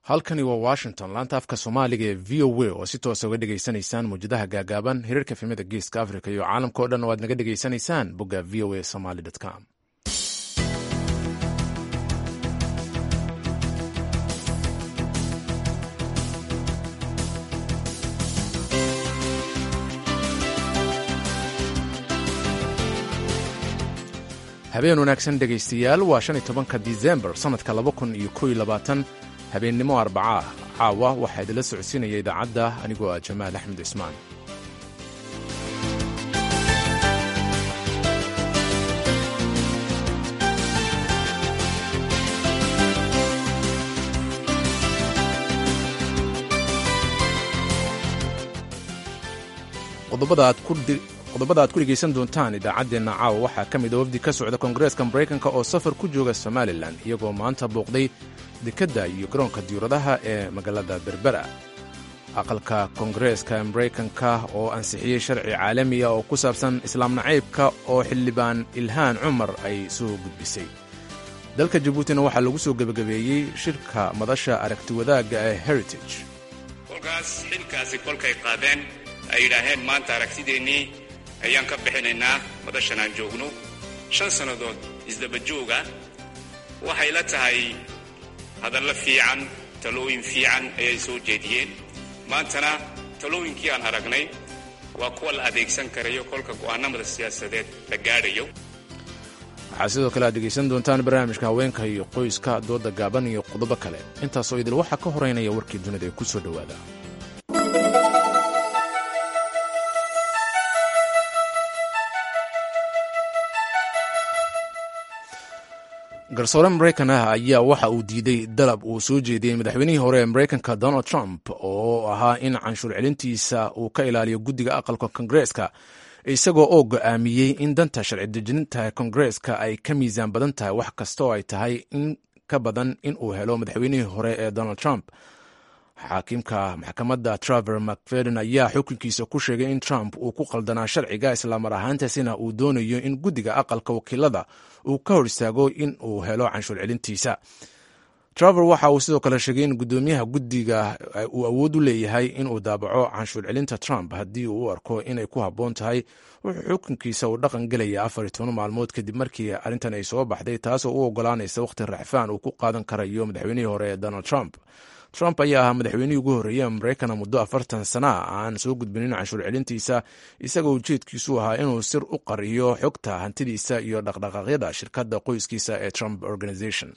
halkani waa washington laanta afka soomaaliga ee v o a oo si toosa uga dhegaysanaysaan mawjadaha gaagaaban hirarka filmada geeska africa iyo caalamka o dhan oo aad naga dhegaysanaysaan bogga v o a somaly com habeen wanaagsan dhegaystayaal waa shan iyo tobanka disembar sannadka laba kun iyo kow iyo labaatan habeennimo arbaca ah caawa waxaa idinla socodsiinaya idaacadda anigoo ah jamaal axmed cismaan qodobada aad ku dhegaysan doontaan idaacaddeenna caawa waxaa ka mid a wafdi ka socda koongareeska maraykanka oo safar ku jooga somalilan iyagoo maanta booqday dekedda iyo garoonka diyuuradaha ee magaalada berbera aqalka koongareeska maraykanka oo ansixiyey sharci caalamiya oo ku saabsan islaam nacaybka oo xildhibaan ilhaan cumar ay soo gudbisay dalka jabuutina waxaa lagu soo gebagabeeyey shirka madasha aragti wadaagga ee heritage kolkaas xilkaasi kolkay qaadeen ay yidhaaheen maanta aragtideennii ayaan ka bixinaynaa madashan aan joogno shan sannadood isdabajooga waxay la tahay hadallo fiican talooyin fiican ayay soo jeediyeen maantana talooyinkii aan aragnay waa kuwa la adeegsan karayo kolka go'aanamada siyaasadeed la gaadhayo waxaa sidoo kale aad dhegaysan doontaan barnaamijka haweenka iyo qoyska dooda gaaban iyo qodobo kale intaasoo idil waxaa ka horeynaya warkii dunida ee ku soo dhowaada garsoore maraykan ah ayaa waxa uu diiday dalab uu soo jeediyey madaxweynihii hore ee maraykanka donald trump oo ahaa in canshuur celintiisa uu ka ilaaliyo guddiga aqalka kongareeska isagoo oo go'aamiyey in danta sharci dejinta kongareeska ay ka miisaan badan tahay wax kasta oo ay tahay in ka badan in uu helo madaxweynihii hore ee donald trump xaakimka maxkamadda traver macfeden ayaa xukunkiisa ku sheegay in trump uu ku qaldanaa sharciga islaamar ahaantaasina uu doonayo in guddiga aqalka wakiilada uu ka hor istaago in uu helo canshuur celintiisa traver waxa uu sidoo kale sheegay in guddoomiyaha guddiga uu awood u leeyahay inuu daabaco canshuur celinta trump haddii uu u arko inay ku habboon tahay wuxuu xukunkiisa uu dhaqan gelaya afar iyo toban maalmood kadib markii arrintan ay soo baxday taasoo u ogolaanaysa wakhti raxfaan uu ku qaadan karayo madaxweynihii hore ee donald trump trump ayaa ahaa madaxweynihii ugu horreeyey maraykana muddo afartan sana aan soo gudbinin canshuur celintiisa isagoo ujeedkiisu ahaa inuu sir u qariyo xogta hantidiisa iyo dhaqdhaqaaqyada shirkadda qoyskiisa ee trump organization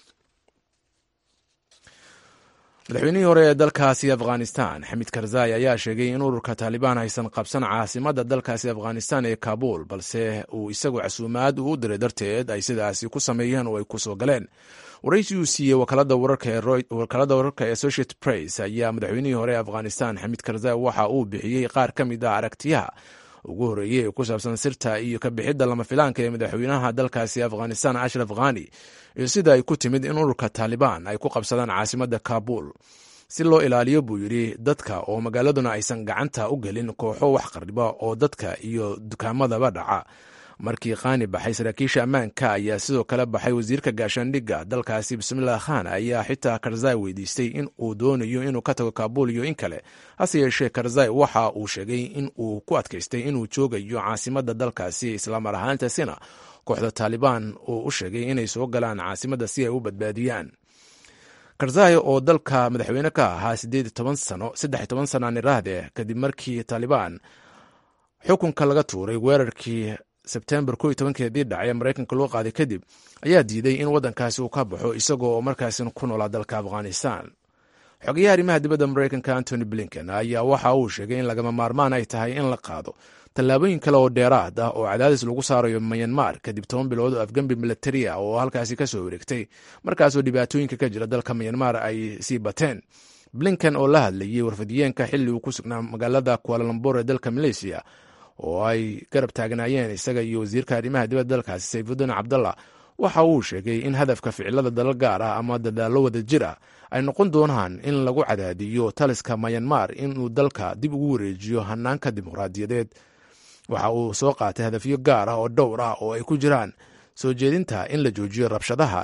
madaxweynihii hore ee dalkaasi afghanistan xamid karzai ayaa sheegay in ururka taalibaan aysan qabsan caasimadda dalkaasi afghanistan ee kaabul balse uu isagu casuumaad uu u diray darteed ay sidaasi ku sameeyeen oo ay ku soo galeen waraysi uu siiyey wakaalada wararka ee associated press ayaa madaxweynihii hore ee afghanistan xamid karzai waxa uu bixiyey qaar ka mid ah aragtiyaha ugu horreeyey ee ku saabsan sirta iyo ka bixidda lama filaanka ee madaxweynaha dalkaasi afghanistan ashraf khani iyo sida ay ku timid in ururka taalibaan ay ku qabsadaan caasimadda kaabul si loo ilaaliyo buu yidhi dadka oo magaaladuna aysan gacanta u gelin kooxo wax qarriba oo dadka iyo dukaamadaba dhaca markii khani baxay saraakiisha ammaanka ayaa sidoo kale baxay wasiirka gaashaandhigga dalkaasi bismillah khan ayaa xitaa karzai weydiistay in uu doonayo inuu ka tago kaabul iyo in kale hase yeeshee karzai waxa uu sheegay in uu ku adkaystay inuu joogayo caasimadda dalkaasi islaamar ahaantaasina kooxda taalibaan uu u sheegay inay soo galaan caasimadda si ay u badbaadiyaan karzai oo dalka madaxweyne ka ahaa saddex toban sana niraahde kadib markii taalibaan xukunka laga tuuray weerarkii sebtembar ko iyo tobankeedii dhacay maraykanka loo qaaday kadib ayaa diiday in waddankaasi uu ka baxo isagoo oo markaasina ku noolaa dalka afghanistan xogayaha arrimaha dibadda maraykanka antony blinken ayaa waxa uu sheegay in lagama maarmaan ay tahay in la qaado tallaabooyin kale oo dheeraad ah oo cadaadis lagu saarayo mayanmar kadib toban bilood oo afgembi militaria oo halkaasi ka soo wareegtay markaasoo dhibaatooyinka ka jira dalka mayanmar ay sii bateen blinken oo la hadlayey warfadiyeenka xilli uu ku sugnaa magaalada kualalambor ee dalka malaysiya oo ay garab taagnaayeen isaga iyo wasiirka arrimaha dibadda dalkaasi sayfuddin cabdallah waxa uu sheegay in hadafka ficilada dalal gaar ah ama dadaallo wada jir ah ay noqon doonaan in lagu cadaadiyo taliska mayanmar inuu dalka dib ugu wareejiyo hanaanka dimuqraadiyadeed waxa uu soo qaatay hadafyo gaar ah oo dhowr ah oo ay ku jiraan soo jeedinta in la joojiyo rabshadaha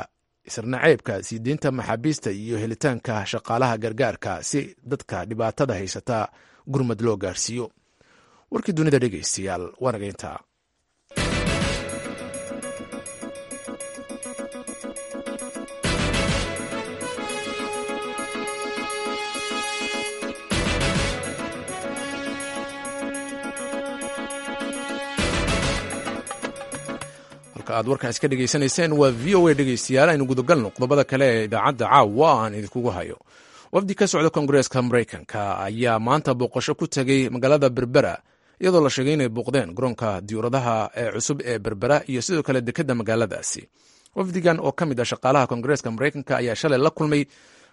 isarnaceybka sii deynta maxaabiista iyo helitaanka shaqaalaha gargaarka si dadka dhibaatada haysata gurmad loo gaarsiiyo warkii dunida dhegaystayaal waanageynta aad warkaas ka dhegaysanayseen waa v o a dhegaystayaal aynu gudagalno qodobada kale ee idaacadda caawa aan idinkugu hayo wafdi ka socda koongareeska maraykanka ayaa maanta booqasho ku tegey magaalada berbera iyadoo la sheegay inay booqdeen garoonka diyuuradaha ee cusub ee berbera iyo sidoo kale dekedda magaaladaasi wafdigan oo ka mid ah shaqaalaha koongareeska maraykanka ayaa shalay la kulmay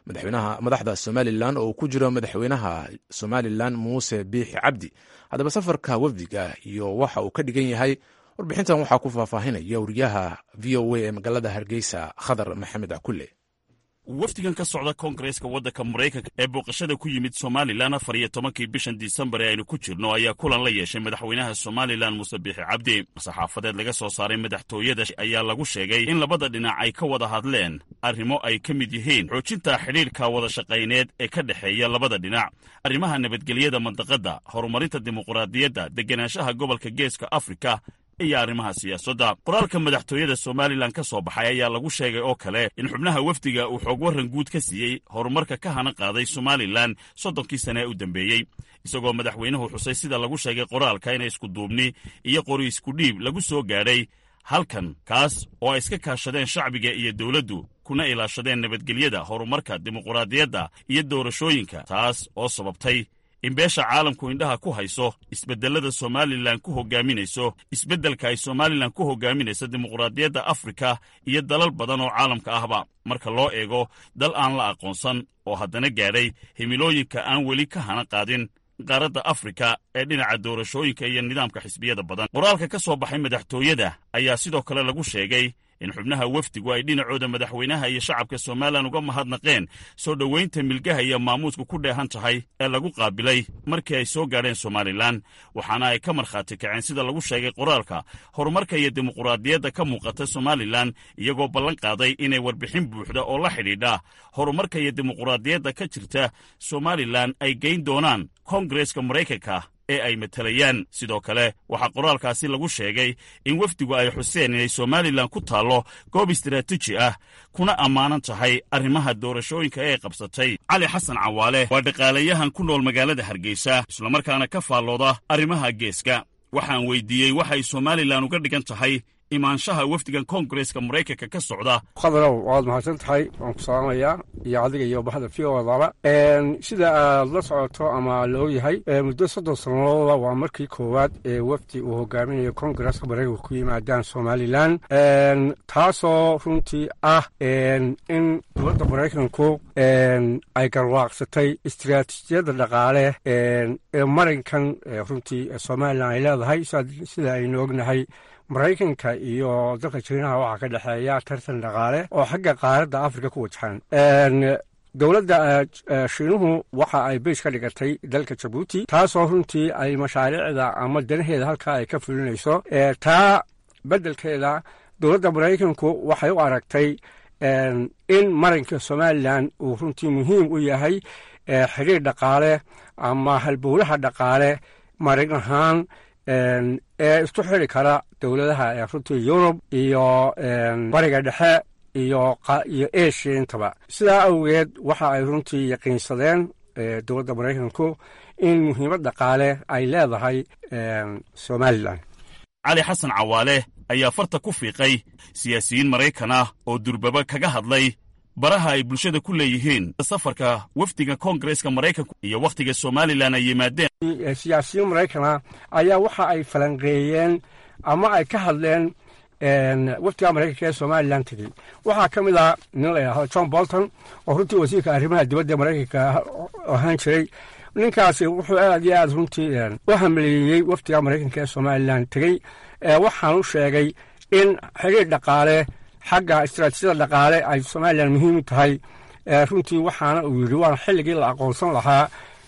madaxda somalilan oo uu ku jiro madaxweynaha somalilan muuse biixi cabdi haddaba safarka wafdiga iyo waxa uu ka dhigan yahay warbixintan waxaa ku faahfaahinaya wariyaha v o a ee magaalada hargeysa khadar maxamed cakulle wafdigan ka socda koongareeska waddanka maraykanka ee booqashada ku yimid somalilan afar iyo tobankii bishan disembar ee aynu ku jirno ayaa kulan la yeeshay madaxweynaha somalilan muuse biixi cabdi saxaafadeed laga soo saaray madaxtooyada ayaa lagu sheegay in labada dhinac ay ka wada hadleen arrimo ay ka mid yihiin xoojinta xidhiirka wada shaqayneed ee ka dhexeeya labada dhinac arrimaha nabadgelyada mandaqadda horumarinta dimuquraadiyadda degenaanshaha gobolka geeska afrika iyo arrimaha siyaasadda qoraalka madaxtooyada somalilan ka soo baxay ayaa lagu sheegay oo kale in xubnaha wafdiga uu xoog warran guud ka siiyey horumarka ka hana qaaday somalilan soddonkii sane ee u dambeeyey isagoo madaxweynuhu xusay sida lagu sheegay qoraalka inay iskuduubni iyo qori iskudhiib lagu soo gaadhay halkan kaas oo ay iska kaashadeen shacbiga iyo dowladdu kuna ilaashadeen nabadgelyada horumarka dimuquraadiyadda iyo doorashooyinka taas oo sababtay in beesha caalamku indhaha ku hayso isbeddellada somalilan ku hogaaminayso isbeddelka ay somalilan ku hogaaminayso dimuquraadiyadda afrika iyo dalal badan oo caalamka ahba marka loo eego dal aan la aqoonsan oo haddana gaadhay himilooyinka aan weli ka hana qaadin qaaradda afrika ee dhinaca doorashooyinka iyo nidaamka xisbiyada badan qoraalka ka soo baxay madaxtooyada ayaa sidoo kale lagu sheegay in xubnaha wafdigu ay dhinacooda madaxweynaha iyo shacabka somalilan uga mahadnaqeen soo dhowaynta milgaha iyo maamuusku ku dheehan tahay ee lagu qaabilay markii ay soo gaadheen somalilan waxaana ay ka markhaati kaceen sida lagu sheegay qoraalka horumarka iyo dimuquraadiyadda ka muuqata somalilan iyagoo ballan qaaday inay warbixin buuxda oo la xidhiidha horumarka iyo dimuquraadiyadda ka jirta somalilan ay geyn doonaan koongareeska maraykanka ee ay matalayaan sidoo kale waxaa qoraalkaasi lagu sheegay in wafdigu ay xuseen inay somalilan ku taallo goob istaraatiiji ah kuna ammaanan tahay arrimaha doorashooyinka ee qabsatay cali xasan cawaale waa dhaqaalayahan ku nool magaalada hargeysa islamarkaana ka faallooda arrimaha geeska waxaan weydiiyey waxay somalilan uga dhigan tahay imaanshaha wafdigan koongareeska maraykanka ka socda khadarow waad mahadsan tahay waan ku salaamayaa iyo adiga iyo bahda v o daba sida aad la socoto ama la ogyahay muddo soddon sanadooda waa markii koowaad ee wafdi uu hogaaminayo koongareeska maraykanka ku yimaadaan somalilan taasoo runtii ah in dowladda maraykanku ay garwaaqsatay istiraatiijiyadda dhaqaale ee marinkan runtii somalilan ay leedahay sida aynu ognahay maraykanka iyo dalka jiinaha waxaa ka dhexeeya tartan dhaqaale oo xagga qaaradda afrika ku wajahan dowladda shiinuhu waxa ay beys ka dhigatay dalka jabuuti taasoo runtii ay mashaariicda ama danaheeda halkaa ay ka fulinayso taa beddelkeeda dowladda maraykanku waxay u aragtay in marinka somalilan uu runtii muhiim u yahay xidhiir dhaqaale ama halbowlaha dhaqaale marin ahaan ee isku xiri kara dowladaha ee runtii yurub iyo bariga dhexe iyo iyo asia intaba sidaa awgeed waxa ay runtii yaqiinsadeen dowladda maraykanku in muhiimad dhaqaale ay leedahay somalilan cali xasan cawaale ayaa farta ku fiiqay siyaasiyiin maraykan ah oo durbaba kaga hadlay baraha ay bulshada ku leeyihiin safarka wafdiga koongareeska maraykanku iyo wakhtiga somalilan ay yimaadeen siyaasiyiin maraykana ayaa waxa ay falanqeeyeen ama ay ka hadleen wafdiga maraykanka ee somalilan tegey waxaa ka mid ah nin la yidhahdo john bolton oo runtii wasiirka arrimaha dibadda maraykanka ahaan jiray ninkaasi wuxuu aad iyo aad runtii u hamleeyey wafdiga maraykanka ee somalilan tegey waxaan u sheegay in xiriir dhaqaale xagga istaraatiijiyada dhaqaale ay somalilan muhiim u tahay runtii waxaana uu yidhi waana xilligii la aqoonsan lahaa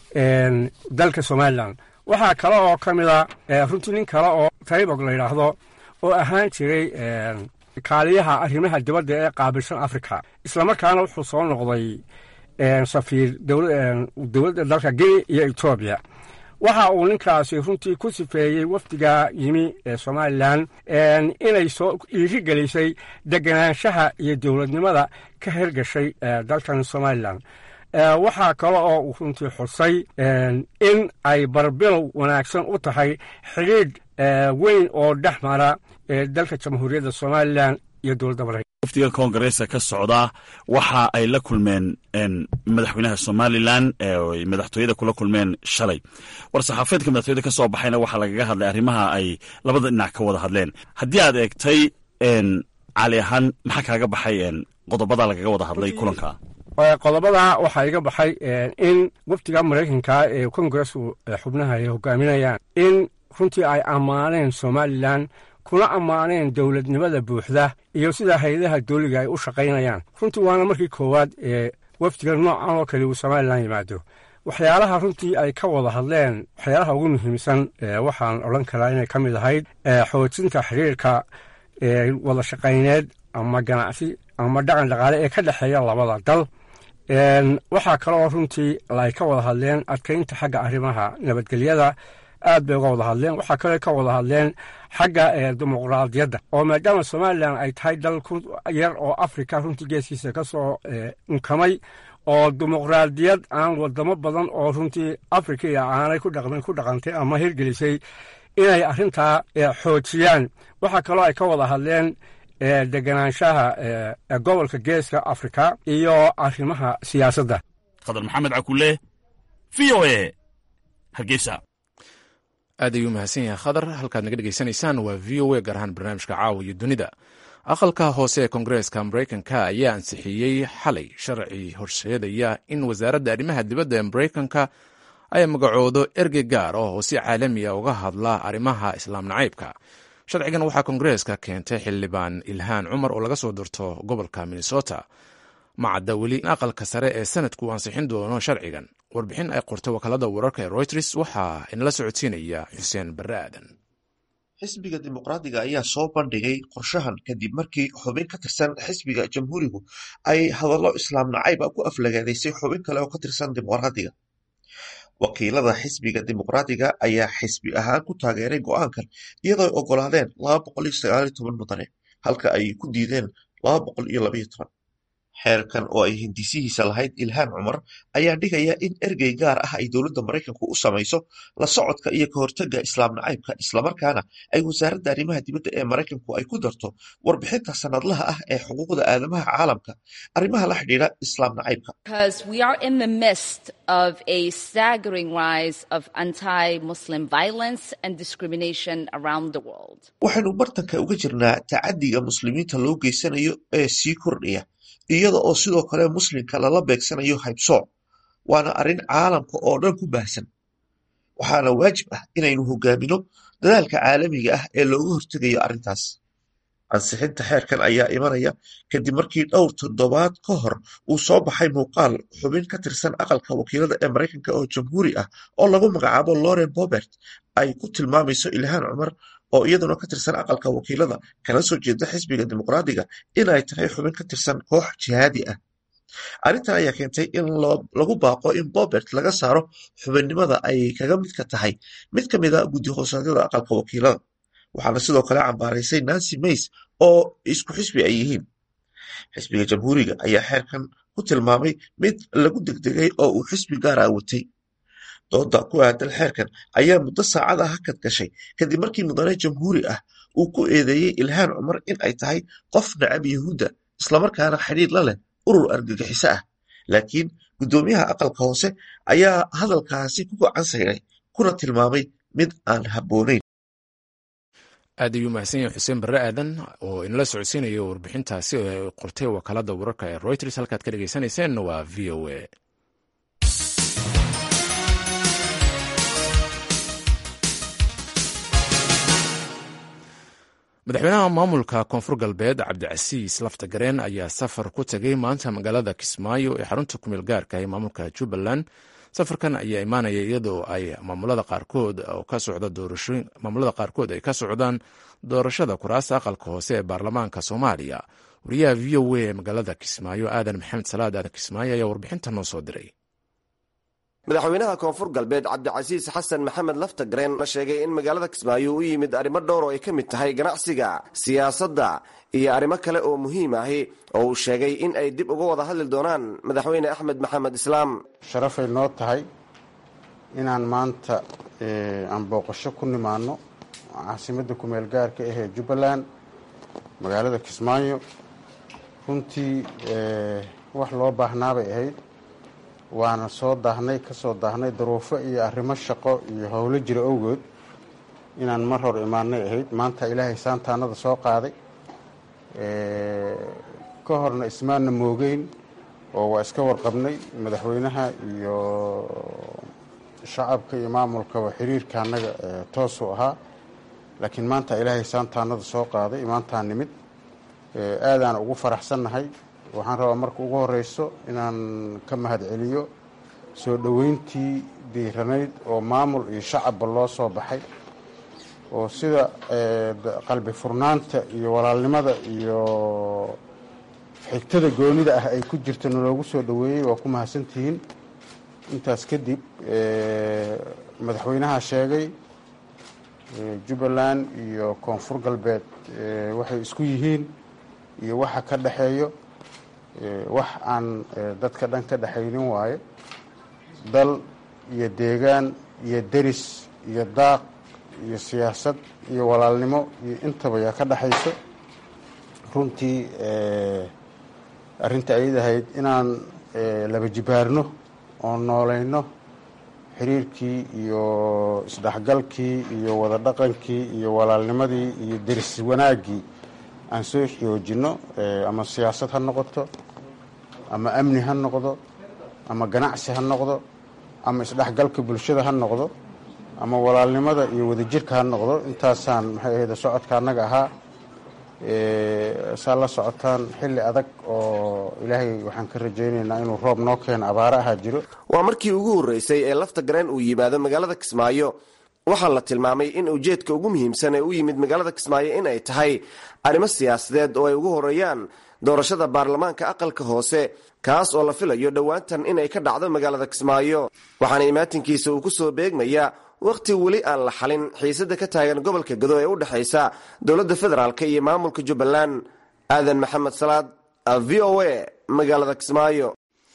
dalka somalilan waxaa kale oo ka mid a runtii nin kale oo taybog la yidhaahdo oo ahaan jiray kaaliyaha arrimaha dibadda ee qaabilsan africa islamarkaana wuxuu soo noqday safiir dowladda dalka guinea iyo etoobiya waxa uu ninkaasi runtii ku sifeeyey wafdiga yimi ee somalilan inay soo iiri gelisay deganaanshaha iyo dowladnimada ka hergashay dalkan somalilan waxaa kale oo uu runtii xusay in ay barbilow wanaagsan u tahay xidhiidh weyn oo dhex mara dalka jamhuuriyadda somalilan iyo dowladda maraykan wafdiga koongareeska ka socda waxa ay la kulmeen madaxweynaha somalilan eeay madaxtooyada kula kulmeen shalay war saxaafeedka madaxtooyada ka soo baxayna waxaa lagaga hadlay arrimaha ay labada dhinac ka wada hadleen haddii aad eegtay cali ahaan maxaa kaaga baxay qodobada lagaga wada hadlay kulanka qodobada waxaa iga baxay in wafdiga maraykanka ee kongaresku xubnaha ay hogaaminayaan in runtii ay ammaaneen somalilan kuna ammaaneen dowladnimada buuxda iyo sida hay-adaha dowliga ay u shaqaynayaan runtii waana markii koowaad ee wafdiga noocan oo kale uu somalilan yimaado waxyaalaha runtii ay ka wada hadleen waxyaalaha ugu muhiimsan waxaan odhan karaa inay ka mid ahayd xoojinta xiriirka wada shaqayneed ama ganacsi ama dhaqan dhaqaale ee ka dhexeeya labada dal waxaa kale oo runtii ay ka wada hadleen adkaynta xagga arrimaha nabadgelyada aad bay uga wada hadleen waxaa kale ka wada hadleen xagga dimuqraadiyadda oo maadaama somalilan ay tahay dal ku yar oo africa runtii geeskiisa ka soo unkamay oo dimuqraadiyad aan wadamo badan oo runtii africa iyo aanay ku dhaqmin ku dhaqantay ama hirgelisay inay arrintaa xoojiyaan waxaa kaloo ay ka wada hadleen deganaanshaha gobolka geeska africa iyo arrimaha siyaasadda khadar maxamed cakule v o e hargeysa aad ayuu mahadsan yahay khadar halkaad naga dhegeysanaysaan waa v o a gaar ahaan barnaamijka caawa iyo dunida aqalka hoose ee koongareeska maraykanka ayaa ansixiyey xalay sharci horseedaya in wasaaradda arrimaha dibadda ee maraykanka ay magacoodo ergey gaar oo si caalamiya uga hadla arrimaha islaam nacaybka sharcigan waxaa koongareeska keentay xildhibaan ilhaan cumar oo laga soo dirto gobolka minnesota macadda weli in aqalka sare ee sanadku uu ansixin doono sharcigan warbixin ay qortay wakaalada wararka ee royters waxaa inala socodsiinaya xuseen barre aadan xisbiga dimuqraadiga ayaa soo bandhigay qorshahan kadib markii xubin ka tirsan xisbiga jamhuurigu ay hadallo islaam nacayba ku aflagaadaysay xubin kale oo ka tirsan dimuqraadiga wakiilada xisbiga dimuqraadiga ayaa xisbi ahaan ku taageeray go'aankan iyadoo ay ogolaadeen mudane halka ay ku diideen xeerkan oo ay hindisihiisa lahayd ilhaan cumar ayaa dhigaya in ergey gaar ah ay dowladda maraykanku u samayso la socodka iyo ka hortagga islaam nacaybka islamarkaana ay wasaaradda arrimaha dibadda ee maraykanku ay ku darto warbixinta sanadlaha ah ee xuquuqda aadamaha caalamka arrimaha la xidhiidha islaam nacaybka waxaynu bartanka uga jirnaa tacadiga muslimiinta loo geysanayo ee sii kordhaya iyada oo sidoo kale muslimka lala beegsanayo haybsooc waana arrin caalamka oo dhan ku baahsan waxaana waajib ah inaynu hogaamino dadaalka caalamiga ah ee looga hortegayo arrintaas ansixinta xeerkan ayaa imanaya kadib markii dhowr toddobaad ka hor uu soo baxay muuqaal xubin ka tirsan aqalka wakiilada ee maraykanka oo jamhuuri ah oo lagu magacaabo loren bobert ay ku tilmaamayso ilhaan cumar oo iyaduna ka tirsan aqalka wakiilada kana soo jeeda xisbiga dimuqraadiga inay tahay xubin ka tirsan koox jihaadi ah arrintan ayaa keentay in lagu baaqo in bobert laga saaro xubinnimada ay kaga midka tahay mid ka mida guddi hoosaadyada aqalka wakiilada waxaana sidoo kale cambaaraysay nancy mays oo isku xisbi ay yihiin xisbiga jamhuuriga ayaa xeerkan ku tilmaamay mid lagu degdegay oo uu xisbi gaara watay dooda ku aadan xeerkan ayaa muddo saacad ah hakad gashay kadib markii mudane jamhuuri ah uu ku eedeeyey ilhaan cumar in ay tahay qof nacab yahuudda islamarkaana xidhiir la leh urur argagixiso ah laakiin guddoomiyaha aqalka hoose ayaa hadalkaasi ku gacan sayray kuna tilmaamay mid aan habboonayn aad ayuu mahadsan yahay xuseen barre aadan oo inala socodsiinayo warbixintaasi oo ay qortay wakaalada wararka ee royters halkaad ka dhegeysaneyseen waa v o a madaxweynaha maamulka koonfur galbeed cabdicasiis laftagareen ayaa safar ku tegay maanta magaalada kismaayo ee xarunta kumeel gaarka ee maamulka jubbaland safarkan ayaa imaanaya iyadoo ay maamulada qaarkood ka socda doorashooyin maamulada qaarkood ay ka socdaan doorashada kuraasta aqalka hoose ee baarlamaanka soomaaliya wariyaha v o a ee magaalada kismaayo aadan maxamed salaad aadan kismaayo ayaa warbixinta noo soo diray madaxweynaha koonfur galbeed cabdicasiis xasan maxamed laftagreen la sheegay in magaalada kismaayo u yimid arrimo dhowr oo ay ka mid tahay ganacsiga siyaasadda iyo arrimo kale oo muhiim ahi oo uu sheegay in ay dib uga wada hadli doonaan madaxweyne axmed maxamed islaam sharafay noo tahay inaan maanta aan booqasho ku nimaano caasimadda kumeel gaarka ahee jubbaland magaalada kismaayo runtii wax loo baahnaabay ahayd waana soo daahnay ka soo daahnay daruufo iyo arrimo shaqo iyo howlo jira owgood inaan mar hor imaanay ahayd maanta ilaahay saantaanada soo qaaday ka horna ismaanna moogeyn oo waa iska warqabnay madaxweynaha iyo shacabka iyo maamulkaba xiriirka annaga toosuu ahaa laakiin maanta ilaahay saantaanada soo qaaday maantaan nimid aadaan ugu faraxsannahay waxaan rabaa marka ugu horeyso inaan ka mahad celiyo soo dhoweyntii diiranayd oo maamul iyo shacabba loo soo baxay oo sida qalbi furnaanta iyo walaalnimada iyo xigtada goonida ah ay ku jirta naloogu soo dhoweeyey waa ku mahadsantihiin intaas kadib madaxweynaha sheegay jubbaland iyo koonfur galbeed waxay isku yihiin iyo waxa ka dhexeeyo wax aan dadka dhan ka dhexaynin waaye dal iyo deegaan iyo deris iyo daaq iyo siyaasad iyo walaalnimo iyo intaba yaa ka dhexayso runtii arrinta ayad ahayd inaan laba jibaarno oo noolayno xiriirkii iyo isdhexgalkii iyo wada dhaqankii iyo walaalnimadii iyo deris wanaaggii aan soo xoojinno ama siyaasad ha noqoto ama amni ha noqdo ama ganacsi ha noqdo ama isdhexgalka bulshada ha noqdo ama walaalnimada iyo wadajirka ha noqdo intaasaan maxay ahayd socodka annaga ahaa saa la socotaan xilli adag oo ilaahay waxaan ka rajaynaynaa inuu roob noo keeno abaaro ahaa jiro waa markii ugu horreysay ee lafta gareen uu yimaado magaalada kismaayo waxaa la tilmaamay in ujeedka ugu muhiimsan ee u yimid magaalada kismaayo in ay tahay arrimo siyaasadeed oo ay ugu horeeyaan doorashada baarlamaanka aqalka hoose kaas oo la filayo dhowaantan inay ka dhacdo magaalada kismaayo waxaana imaatinkiisa uu ku soo beegmaya wakhti weli aan la xalin xiisada ka taagan gobolka gado ee u dhexaysa dowladda federaalk iyo maamulka jubbaland aadan maxamed salaad v o a magaalada kismaayo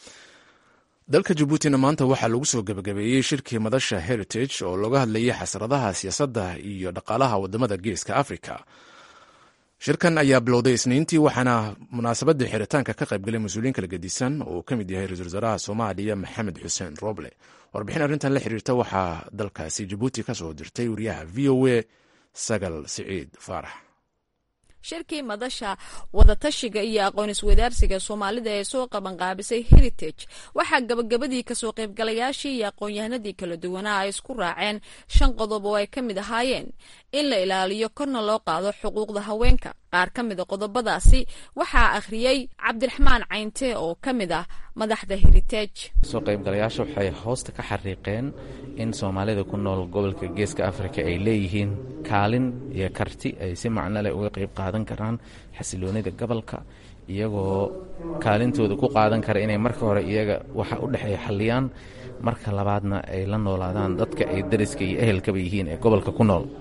dalka jabuutina maanta waxaa lagu soo gebagabeeyey shirkii madasha heritage oo looga hadlayay xasradaha siyaasadda iyo dhaqaalaha wadamada geeska africa shirkan ayaa bilowday isniintii waxaana munaasabadda xiritaanka ka qaybgalay mas-uuliyiin kala gedisan oo uu ka mid yahay ra-isul wasaaraha soomaaliya maxamed xuseen roble warbixin arrintan la xiriirta waxaa dalkaasi jabuuti ka soo dirtay wariyaha v o a sagal siciid faarax shirkii madasha wadatashiga iyo aqoon iswadaarsiga soomaalida ee soo qabanqaabisay heritage waxaa gabagabadii kasoo qaybgalayaashii iyo aqoon-yahanadii kala duwanaa ay isku raaceen shan qodob oo ay ka mid ahaayeen in la ilaaliyo korna loo qaado xuquuqda haweenka qaar ka mid a qodobadaasi waxaa akhriyey cabdiraxmaan caynte oo ka mid ah madaxda heritage soo qaybgalayaasha waxay hoosta ka xariiqeen in soomaalida ku nool gobolka geeska afrika ay leeyihiin kaalin iyo karti ay si macno leh uga qayb qaadan karaan xasiloonida gobolka iyagoo kaalintooda ku qaadan kara inay marka hore iyaga waxa u dhexeeya xalliyaan marka labaadna ay la noolaadaan dadka ay dariska iyo ehelkaba yihiin ee gobolka ku nool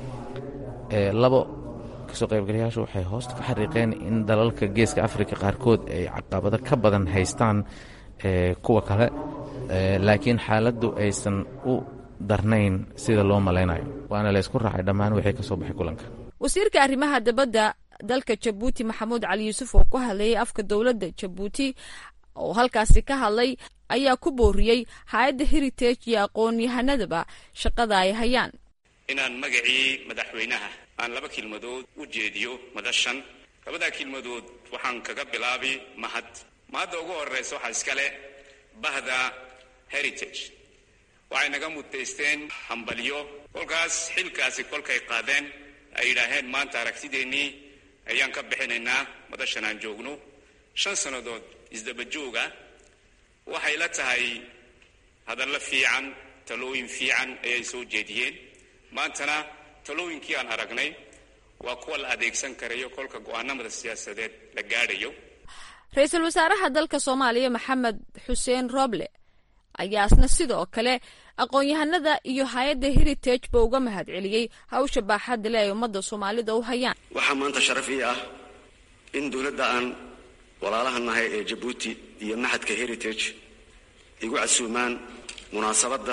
labo kasoo qaybgalayaashu waxay hoosta ka xariiqeen in dalalka geeska afrika qaarkood ay caqabado ka badan haystaan kuwa kale laakiin xaaladdu aysan u darnayn sida loo malaynayo waana laysku raacay dhammaan wixii ka soo baxay kulanka wasiirka arrimaha dibadda dalka jabuuti maxamuud cali yuusuf oo ku hadlayay afka dowladda jabuuti oo halkaasi ka hadlay ayaa ku booriyey hay-adda heritage iyo aqoon-yahanadaba shaqada ay hayaan inaan magacii madaxweynaha aan laba kelmadood u jeediyo madashan labadaa kelmadood waxaan kaga bilaabi mahad mahadda ugu horraysa waxaa iskale bahda heritage waxay naga mutaysteen hambalyo kolkaas xilkaasi kolkay qaadeen ay yidhaaheen maanta aragtideennii ayaan ka bixinaynaa madashan aan joogno shan sannadood isdaba jooga waxay la tahay hadallo fiican talooyin fiican ayay soo jeediyeen maantana talooyinkii aan aragnay waa kuwa la adeegsan karayo kolka go'aanamada siyaasadeed la gaadhayo ra-iisul wasaaraha dalka soomaaliya maxamed xuseen roble ayaa isna sidoo kale aqoon-yahanada iyo hay-adda heritage ba uga mahad celiyey hawsha baaxadda le ay ummadda soomaalida u hayaan waxaa maanta sharaf ii ah in dowladda aan walaalaha nahay ee jabuuti iyo maxadka heritage igu casuumaan munaasabadda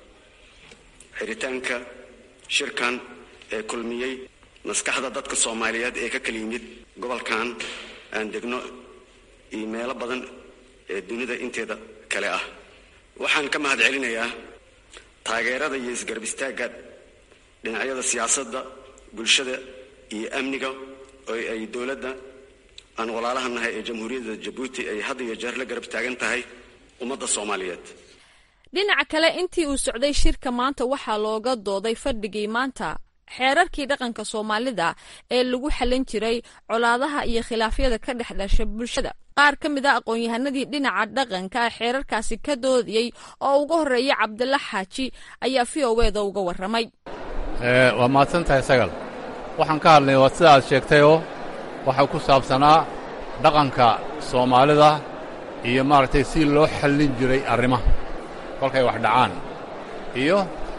xiritaanka shirkan ee kulmiyey maskaxda dadka soomaaliyeed ee ka kala yimid gobolkan aan degno iyo meelo badan ee dunida inteeda kale ah waxaan ka mahad celinayaa taageerada iyo isgarab istaagga dhinacyada siyaasadda bulshada iyo amniga oo ay dowladda aan walaalaha nahay ee jamhuuriyadda jabuuti ay had iyo jeer la garab taagan tahay ummadda soomaaliyeed dhinaca kale intii uu socday shirka maanta waxaa looga dooday fadhigii maanta xeerarkii dhaqanka soomaalida ee lagu xallin jiray colaadaha iyo khilaafyada ka dhex dhasha bulshada qaar ka mid a aqoon-yahanadii dhinaca dhaqanka xeerarkaasi ka doodayey oo uga horreeya cabdilla xaaji ayaa v o eda uga warramay waa mahadsan tahay sagal waxaan ka hadlay waa sida aad sheegtayoo waxaa ku saabsanaa dhaqanka soomaalida iyo maaragtay si loo xallin jiray arrimaha kolkay wax dhacaan iyo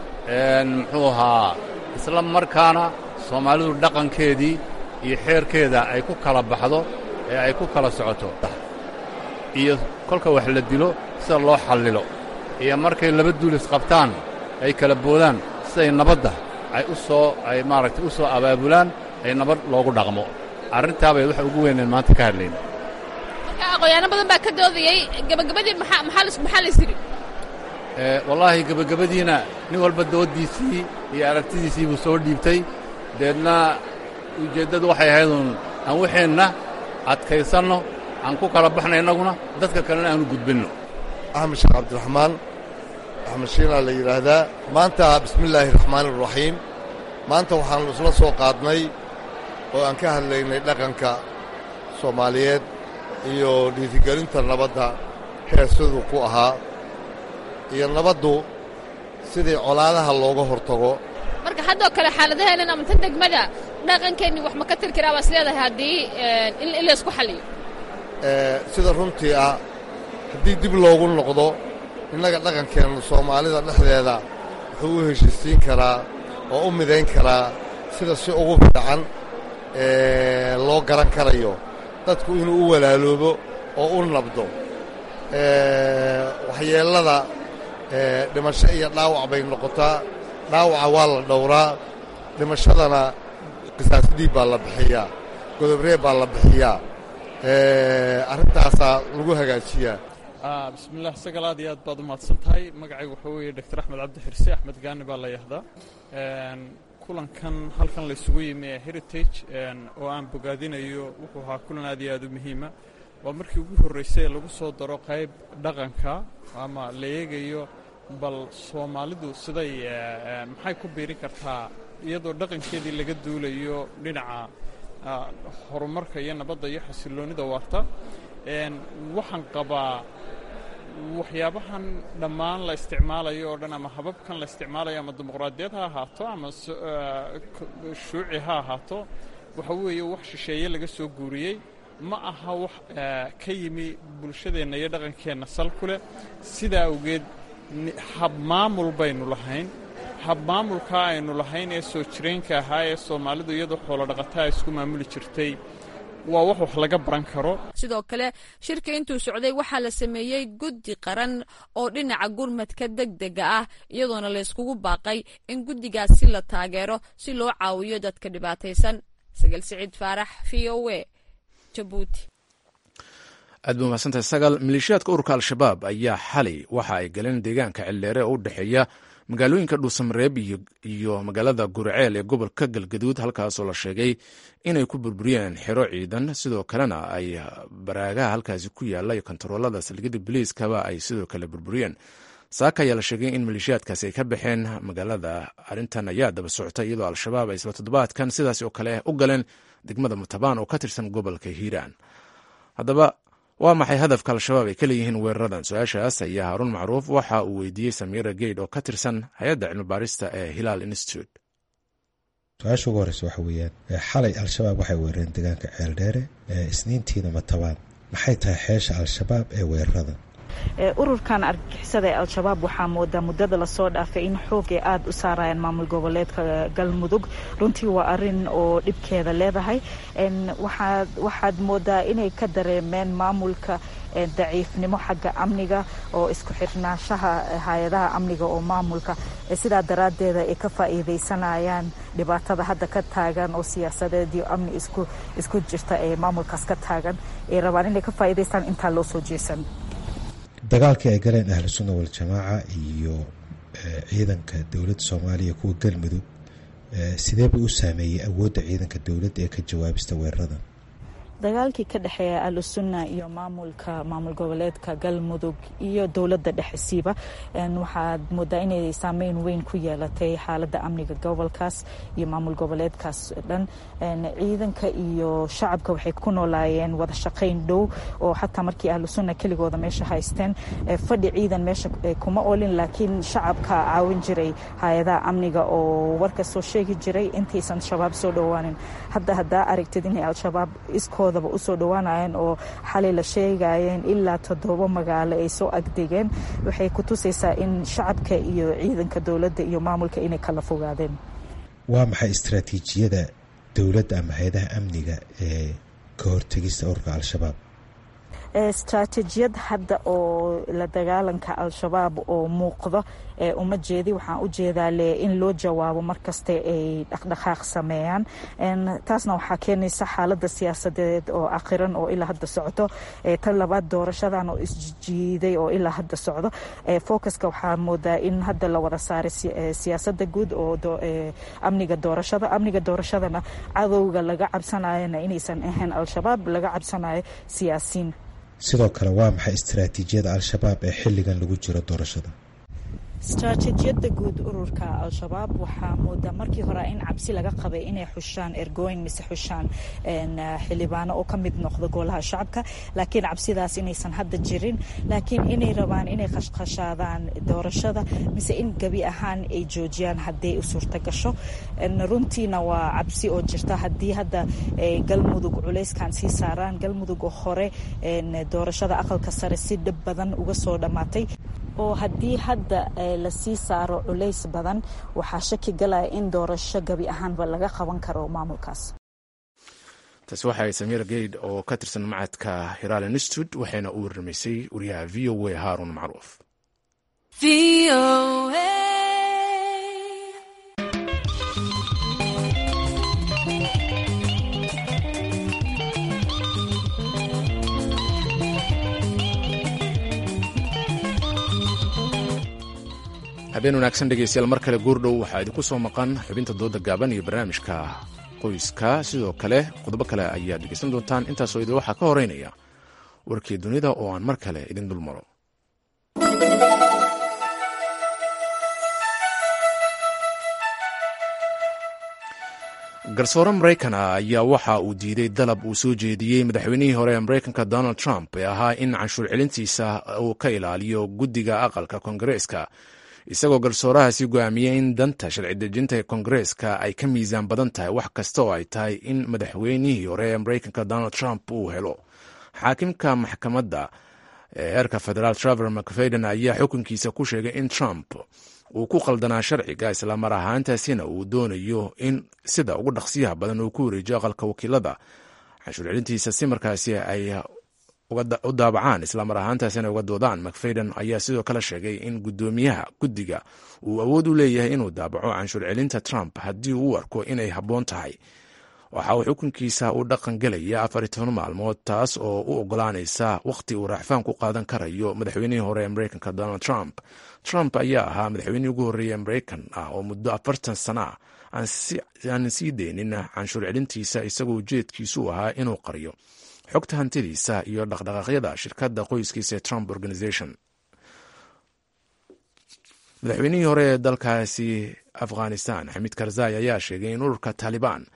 muxuu ahaa isla markaana soomaalidu dhaqankeedii iyo xeerkeeda ay ku kala baxdo ee ay ku kala socoto iyo kolka wax la dilo sida loo xallilo iyo markay laba duulis qabtaan ay kala boodaan siday nabadda ay u soo ay maaragtay u soo abaabulaan ay nabad loogu dhaqmo arrintaabay waxa ugu weyneen maanta ka hadlayn marka aqoonyaano badan baa ka doodayey gabagabadii maxaa maxaa la yidhi wallaahi gebagabadiina nin walba dooddiisii iyo aragtidiisii buu soo dhiibtay deedna ujeeddadu waxay ahayduun aan waxeenna adkaysanno aan ku kala baxna innaguna dadka kalena aanu gudbinno axmed sheekh cabdiraxmaan axmed shiinaa la yidhaahdaa maanta bismillaahi raxmaani iraxiim maanta waxaannu isla soo qaadnay oo aan ka hadlaynay dhaqanka soomaaliyeed iyo dhiirigelinta nabadda heesaduu ku ahaa iyo nabaddu sidii colaadaha looga hortago marka haddoo kale xaaladaheenan ama tan degmada dhaqankeenni wax ma ka tiri karaa baas leedahay haddii in laysku xalliyo sida runtii ah haddii dib loogu noqdo innaga dhaqankeenna soomaalida dhexdeeda wuxuu u heshiisiin karaa oo u midayn karaa sida si ugu fiican loo garan karayo dadku inuu u walaaloobo oo u nabdo waxyeellada dhimasho iyo dhaawac bay noqotaa dhaawaca waa la dhowraa dhimashadana qisaasdhiib baa la bixiyaa godobree baa la bixiyaa arrintaasaa lagu hagaajiyaa bismillaah sagal aad iyo aad baad u mahadsan tahay magacaygu waxaa weeye doctor axmed cabdi xirse axmed gaani baa la yahdaa kulankan halkan laysugu yimi ee heritage oo aan bogaadinayo wuxuu ahaa kulan aad iyo aad u muhiima waa markii ugu horraysay ee lagu soo daro qayb dhaqanka ama la eegayo bal soomaalidu siday maxay ku biiri kartaa iyadoo dhaqankeedii laga duulayo dhinaca horumarka iyo nabadda iyo xasilloonnida waarta waxaan qabaa waxyaabahan dhammaan la isticmaalayo oo dhan ama hababkan la isticmaalayo ama dimuqraadiyad ha ahaato ama shuuci ha ahaato waxa weeye wax shisheeye laga soo guuriyey ma aha wax ka yimi bulshadeenna iyo dhaqankeenna sal ku leh sidaa awgeed habmaamul baynu lahayn habmaamulkaa aynu lahayn ee soo jireenka ahaa ee soomaalidu iyadoo xoolo dhaqataa isku maamuli jirtay waa wax wax laga baran karo sidoo kale shirka intuu socday waxaa la sameeyey guddi qaran oo dhinaca gurmadka deg dega ah iyadoona layskugu baaqay in guddigaasi la taageero si loo caawiyo dadka dhibaataysan sagal siciid faarax v o e jabuuti aad ba mahadsantahay sagal maleeshiyaadka ururka al-shabaab ayaa xalay waxa ay galeen deegaanka cildheere oo u dhexeeya magaalooyinka dhuusamareeb iyo magaalada gurceel ee gobolka galgaduud halkaasoo la sheegay inay ku burburiyeen xero ciidan sidoo kalena ay baraagaha halkaasi ku yaala iyo kontaroolada salgida biliiskaba ay sidoo kale burburiyeen saaka ayaa la sheegay in maleeshiyaadkaasi ay ka baxeen magaalada arrintan ayaa daba socota iyadoo al-shabaab ay isla toddobaadkan sidaas oo kale u galeen degmada mutabaan oo ka tirsan gobolka hiiraan haddaba waa maxay hadafka al-shabaab ay ka leeyihiin weeraradan su-aashaas ayaa haarun macruuf waxa uu weydiiyey samiira geyd oo ka tirsan hay-adda cilmibaarista ee hilaal institute su-aasha ugu horeysa waxa weeyaan xalay al-shabaab waxay weerareen deegaanka ceeldheere isniintiina matabaan maxay tahay xeesha al-shabaab ee weeraradan ururkan argagixisada ee al-shabaab waxaa moodaa muddada lasoo dhaafay in xoogay aada u saarayaan maamul goboleedka galmudug runtii waa arin oo dhibkeeda leedahay waxaad moodaa inay ka dareemeen maamulka daciifnimo xagga amniga oo isku xirnaanshaha hay-adaha amniga oo maamulka sidaa daraaddeeda ay ka faa'iidaysanayaan dhibaatada hadda ka taagan oo siyaasadeed iyo amni isku jirta ee maamulkaas ka taagan ay rabaan inay ka faa'iidaystaan intaa loo soo jeesan dagaalkii ay galeen ahlu sunna waljamaaca iyo ciidanka dowladda soomaaliya kuwa galmudug sidee buu u saameeyey awoodda ciidanka dowladda ee ka jawaabista weeraradan dagaalkii ka dhexeeya ahlusunna iyo maamulka maamul goboleedka galmudug iyo dowladda dhexesiiba waxaad moodaa inay saameyn weyn ku yeelatay xaaladda amniga gobolkaas iyo maamul goboleedkaas dhan ciidanka iyo shacabka waxay ku noolaayeen wada shaqayn dhow oo xataa markii ahlusunna keligooda meesha haysteen fadhi ciidan meesha kuma olin laakiin shacabka caawin jiray hay-adaha amniga oo warka soo sheegi jiray intaysan shabaab soo dhowaanin hadda haddaa aragtid inay al-shabaab iskooda usoo dhawaanayeen oo xalay la sheegayeen ilaa toddoba magaalo ay soo agdegeen waxay ku tusaysaa in shacabka iyo ciidanka dowladda iyo maamulka inay kala fogaadeen waa maxay istraatiijiyada dowladda ama hay-adaha amniga ee ka hortegista ururka al-shabaab istraatijiyad hadda oo la dagaalanka al-shabaab oo muuqdo uma jeedi waxaan u jeedaa le in loo jawaabo markasta ay dhaqdhaqaaq sameeyaan taasna waxaa keenaysa xaaladda siyaasadeed oo akhiran oo ilaa hadda socdo tan labaad doorashadan oo isjiiday oo ilaa hadda socdo focuska waxaa moodaa in hadda la wada saaray siyaasada guud oo amniga doorashada amniga doorashadana cadowga laga cabsanayona inaysan ahayn al-shabaab laga cabsanayo siyaasiin sidoo kale waa maxay istraatiijiyada al-shabaab ee xilligan lagu jiro doorashada istraatijiyada guud ururka al-shabaab waxaa moodaa markii hore in cabsi laga qabay inay xushaan ergooyin mise xushaan xildhibaano oo ka mid noqdo golaha shacabka laakiin cabsidaas inaysan hadda jirin laakiin inay rabaan inay khashkhashaadaan doorashada mise in gebi ahaan ay joojiyaan haddii u suurta gasho runtiina waa cabsi oo jirta haddii hadda galmudug culayskan sii saaraan galmudug oo hore doorashada aqalka sare si dhib badan uga soo dhammaatay oo haddii hadda lasii saaro culays badan waxaa shaki galaya in doorasho gebi ahaanba laga qaban karo maamulkaas taasi waxay samiir geyd oo ka tirsan macadka hiraal institute waxayna u warramaysay wariyaha v o a haarun macruuf habeen wanaagsan dhegeystayaal mar kale goordhow waxaa idinku soo maqan xubinta dooda gaaban iyo barnaamijka qoyska sidoo kale qodobo kale ayaad dhegeysan doontaan intaasoo idin waxaa ka horeynaya warkii dunida oo aan mar kale idin dulmaro garsoore maraykan ah ayaa waxa uu diiday dalab uu soo jeediyey madaxweynihii hore ee maraykanka donald trump ee ahaa in canshuur celintiisa uu ka ilaaliyo guddiga aqalka koongareeska isagoo garsoorahaasi go'aamiyey in danta sharci dejinta ee koongareeska ay ka miisaan badan tahay wax kasta oo ay tahay in madaxweynihii hore ee maraykanka donald trump uu helo xaakimka maxkamadda ee heerka federaal traver mcfayden ayaa xukunkiisa ku sheegay in trump uu ku qaldanaa sharciga islamar ahaantaasina uu doonayo in sida ugu dhaqsiyaha badan uu ku wareejiyo aqalka wakiilada canshuur celintiisa si markaasi ay u daabacaan islamar ahaantaasina uga doodaan macfayden ayaa sidoo kale sheegay in guddoomiyaha guddiga uu awood u leeyahay inuu daabaco canshuur celinta trump haddii uu u arko inay habboon tahay waxa uu xukunkiisa u dhaqan gelaya afar iyo toban maalmood taas oo u ogolaanaysa wakhti uu raaxfaan ku qaadan karayo madaxweynihii hore ee maraykanka donald trump trump ayaa ahaa madaxweynihii ugu horreeyey maraykan ah oo muddo afartan sana ah aanan sii deynin canshuur celintiisa isagoo ujeedkiisu ahaa inuu qariyo xogta hantidiisa iyo dhaqdhaqaaqyada shirkadda qoyskiisa ee trump organization madaxweynihii hore ee dalkaasi afghanistan xamiid karzai ayaa sheegay in ururka taalibaan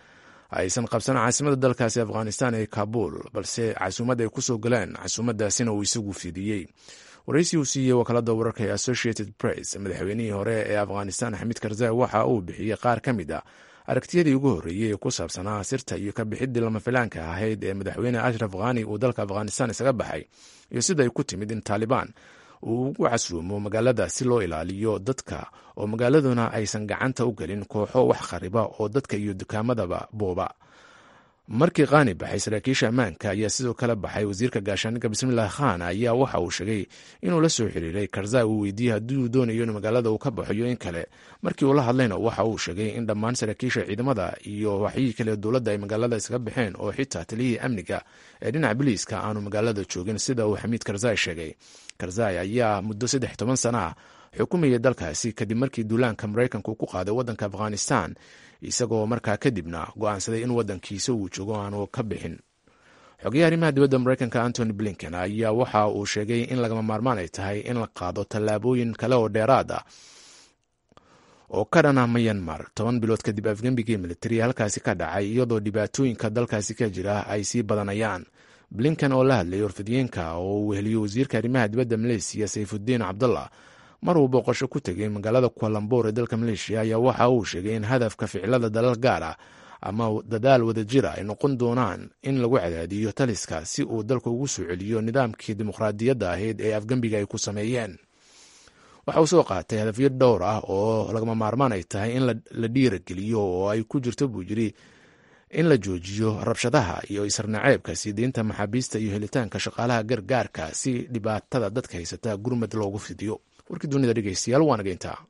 aysan qabsan caasimada dalkaasi afghanistan ee kabuul balse casuumad ay kusoo galeen casuumadaasina uu isagu fidiyey waraysi uu siiyey wakaalada wararka ee associated press madaxweynihii hore ee afghanistan xamiid karzai waxa uu bixiyey qaar ka mid a aragtiyadii ugu horreeyey ee ku saabsanaa sirta iyo ka bixidii lama filaanka ahayd ee madaxweyne ashraf khani uu dalka afghanistan isaga baxay iyo sida ay ku timid in taalibaan uu ugu casuumo magaalada si loo ilaaliyo dadka oo magaaladuna aysan gacanta u gelin kooxo wax khariba oo dadka iyo dukaamadaba booba markii khani baxay saraakiisha ammaanka ayaa sidoo kale baxay wasiirka gaashaaniga bismillahi khan ayaa waxa uu sheegay inuu la soo xiriiray karzai uu weydiiyey haddii uu doonayo in magaalada uu ka baxo iyo in kale markii uu la hadlayna waxa uu sheegay in dhammaan saraakiisha ciidamada iyo waxyihii kale dowladda ay magaalada isaga baxeen oo xitaa taliyihii amniga ee dhinaca biliiska aanu magaalada joogin sida uu xamiid karzai sheegay karzai ayaa muddo saddex toban sana ah xukumayay dalkaasi kadib markii duulaanka maraykanku ku qaaday waddanka afghanistan isagoo markaa kadibna go-aansaday in waddankiisa uu joogo aanu ka bixin xogeyaha arrimaha dibadda maraykanka antony blinken ayaa waxa uu sheegay in lagama maarmaan ay tahay in la qaado tallaabooyin kale oo dheeraad ah oo ka dhana mayanmar toban bilood kadib afgembigii militariya halkaasi ka dhacay iyadoo dhibaatooyinka dalkaasi ka jira ay sii badanayaan blinken oo la hadlayay warfidiyeenka oo uu weheliyo wasiirka arrimaha dibadda maleysiya sayfudiin cabdullah mar uu booqasho ku tegay magaalada kualambour ee dalka maleeshiya ayaa waxa uu sheegay in hadafka ficilada dalal gaar ah ama dadaal wadajira ay noqon doonaan in lagu cadaadiyo taliska si uu dalka ugu soo celiyo nidaamkii dimuqraadiyadda ahayd ee afgembiga ay ku sameeyeen waxa uu soo qaatay hadafyo dhowr ah oo lagama maarmaan ay tahay in la dhiirageliyo oo ay ku jirto buu yiri in la joojiyo rabshadaha iyo isarnaceebka sii deynta maxaabiista iyo helitaanka shaqaalaha gargaarka si dhibaatada dadka haysata gurmad loogu fidiyo warkii dunida dhegeystayaal waana geyntaa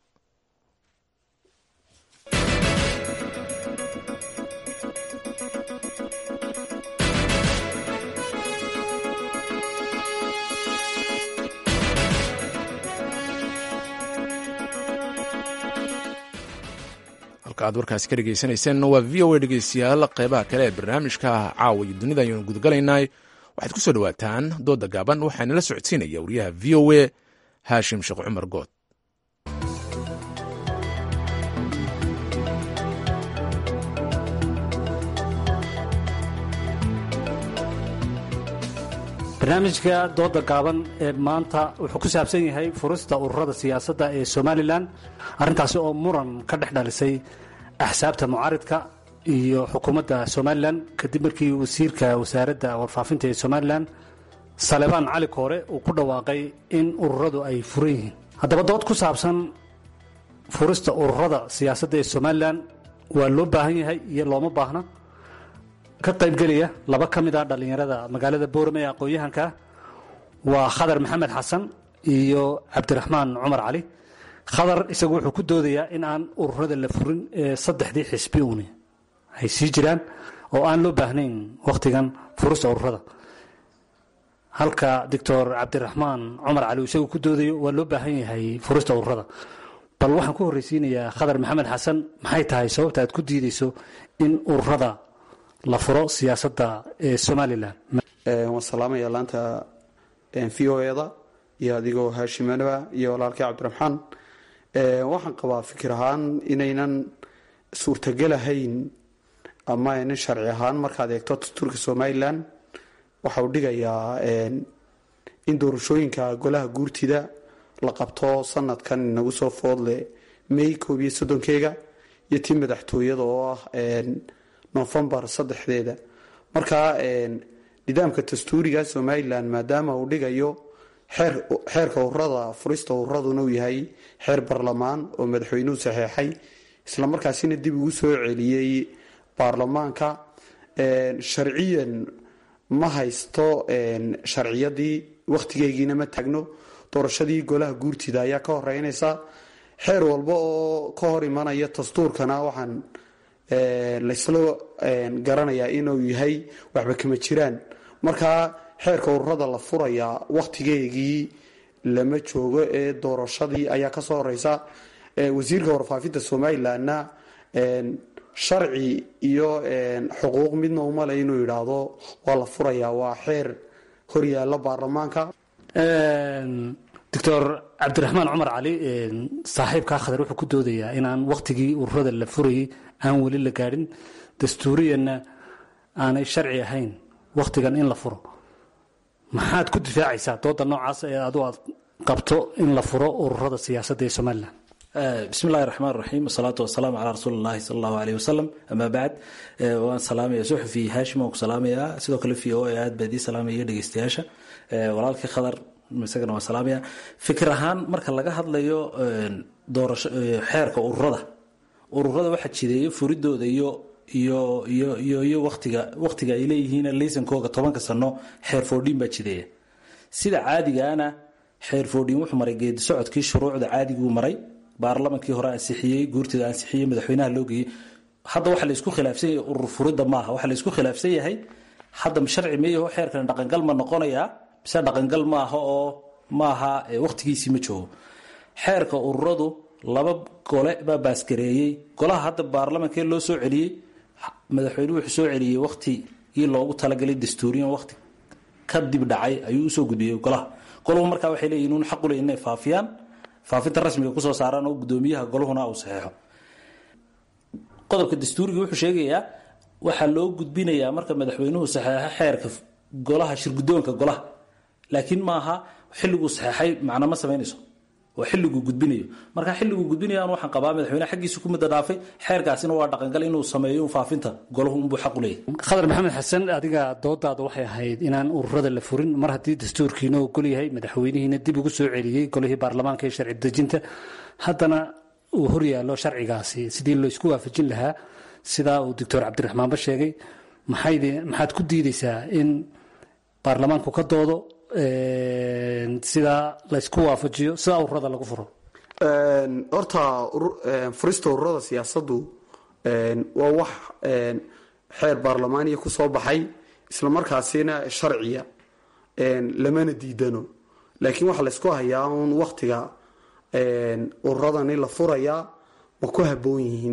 halka aad warkaasi ka dhegeysanayseen waa v o a dhegeystayaal qeybaha kale ee barnaamijka caawa iyo dunida ayaynu gudagalaynay waxaad ku soo dhawaataan dooda gaaban waxaana la socodsiinaya wariyaha v o a haashim sheekh cumar good barnaamijka dooda gaaban ee maanta wuxuu ku saabsan yahay furista ururada siyaasadda ee somalilan arrintaasi oo muran ka dhex dhalisay axsaabta mucaaridka iyo xukuumadda somalilan kadib markii wasiirka wasaaradda warfaafinta ee somalilan salebaan cali koore uu ku dhawaaqay in ururadu ay furan yihiin haddaba dood ku saabsan furista ururada siyaasadda ee somalilan waa loo baahan yahay iyo looma baahna ka qaybgelaya laba ka mid ah dhallinyarada magaalada boorame ee aqoon-yahanka waa khadar maxamed xasan iyo cabdiraxmaan cumar cali khadar isagu wuxuu ku doodayaa in aan ururada la furin ee saddexdii xisbi uuni ay sii jiraan oo aan loo baahnayn wakhtigan furista ururada halka doctor cabdiraxmaan cumar cali isagu ku doodayo waa loo baahan yahay furista ururada bal waxaan ku horreysiinayaa khadar maxamed xasan maxay tahay sababta aad ku diideyso in ururada la furo siyaasadda ee somalilan waan salaamaya laanta v o eda iyo adigoo haashimanaba iyo walaalkii cabdiraxmaan waxaan qabaa fikir ahaan inaynan suurtagelahayn ama aynan sharci ahaan markaad eegto dastuurka somalilan waxa uu dhigayaa in doorashooyinka golaha guurtida la qabto sanadkan inagu soo foodle may koob iyo soddonkeega iyo tii madaxtooyada oo ah nofembar saddexdeeda marka nidaamka dastuuriga somalilan maadaama uu dhigayo xeerka ururada furista ururaduna uu yahay xeer barlamaan oo madaxweynuhu saxeexay islamarkaasina dib ugu soo celiyey baarlamaanka sharciyan ma haysto sharciyadii wakhtigeygiina ma taagno doorashadii golaha guurtida ayaa ka horeynaysa xeer walba oo ka hor imanaya dastuurkana waxaan laysla garanayaa inuu yahay waxba kama jiraan markaa xeerka ururada la furayaa wakhtigeegii lama joogo ee doorashadii ayaa kasoo horeysa wasiirka warfaafinta somalilanna sharci iyo xuquuq midna umale inuu yidhaahdo waa la furayaa waa xeer horyaala baarlamaanka doctor cabdiraxmaan cumar cali saaxiibkaa khadar wuxuu ku doodayaa inaan wakhtigii ururada la furayay aan weli la gaadhin dastuuriyanna aanay sharci ahayn wakhtigan in la furo maxaad ku difaacaysaa dooda noocaas ee adu aad qabto in la furo ururada siyaasadda ee somalilan bismi illahi raxmaan raxiim wasalaatu wasalaamu calaa rasuuli llahi sala allahu aleyh wasalam amaa bacd waan salaamaya suxufi haashim waan ku salaamayaa sidoo kale v o a aad baa idii salaamaya dhegeystayaasha walaalkii khadar isagana waan salaamaya fikir ahaan marka laga hadlayo doorasho xeerka ururada ururada waxaa jideeya furidooda iyo iyo iyo iyo iyo watiga wakhtiga ay leeyihiin laysankooga tobanka sano xeer foodhiin baa jideeya sida caadigaana xeer foodhiin wuxuu maray geedi socodkii shuruucda caadiguu maray baarlamankii hore ansixiyey guurtida ansixiyey madaxweynaha loo geeyey hadda waxa laysku khilaafsan yahay urur furida maaha waxa laysku khilaafsan yahay hadda sharci meeyaho xeerkan dhaqangal ma noqonayaa mise dhaqangal maaha oo maaha wakhtigiisii ma joogo xeerka ururadu laba gole baa baasgareeyey golaha hadda baarlamankee loo soo celiyey madaxweynuhu wuxuu soo celiyey wakhtigii loogu talagalay dastuuriyan wakhti ka dib dhacay ayuu usoo gudbiyey golaha golahu markaa waxay leeyihin un xaqu ley inay faafiyaan faafinta rasmiga kusoo saaraan oo gudoomiyaha golahuna uu saxeexo qodobka dastuuriga wuxuu sheegayaa waxaa loo gudbinayaa marka madaxweynuhu saxeexo xeerka golaha shirgudoonka golaha laakiin maaha xilliguu saxeexay macna ma samaynayso oo xilliguu gudbinayo marka xilliguu gudbinayaan waxaan qabaa madaxweyneha xaggiisa ku muddo dhaafay xeerkaasina waa dhaqangal inuu sameeyo faafinta golahu unbuu xaq u leeyahy khadar maxamed xasan adiga doodaada waxay ahayd inaan ururada la furin mar haddii dastuurkiina ogol yahay madaxweynihiina dib ugu soo celiyey golihii baarlamaanka ee sharci dejinta haddana uu horyaallo sharcigaasi sidii laysku waafajin lahaa sidaa uu doctor cabdiraxmaanba sheegay maxaad ku diideysaa in baarlamaanku ka doodo sidaa laysku waafajiyo sidaa ururada lagu furo horta furista ururada siyaasaddu waa wax xeer baarlamaaniya ku soo baxay islamarkaasina sharciya lamana diidano laakiin waxaa laysku hayaa un waktiga ururadani la furayaa ma ku haboon yihiin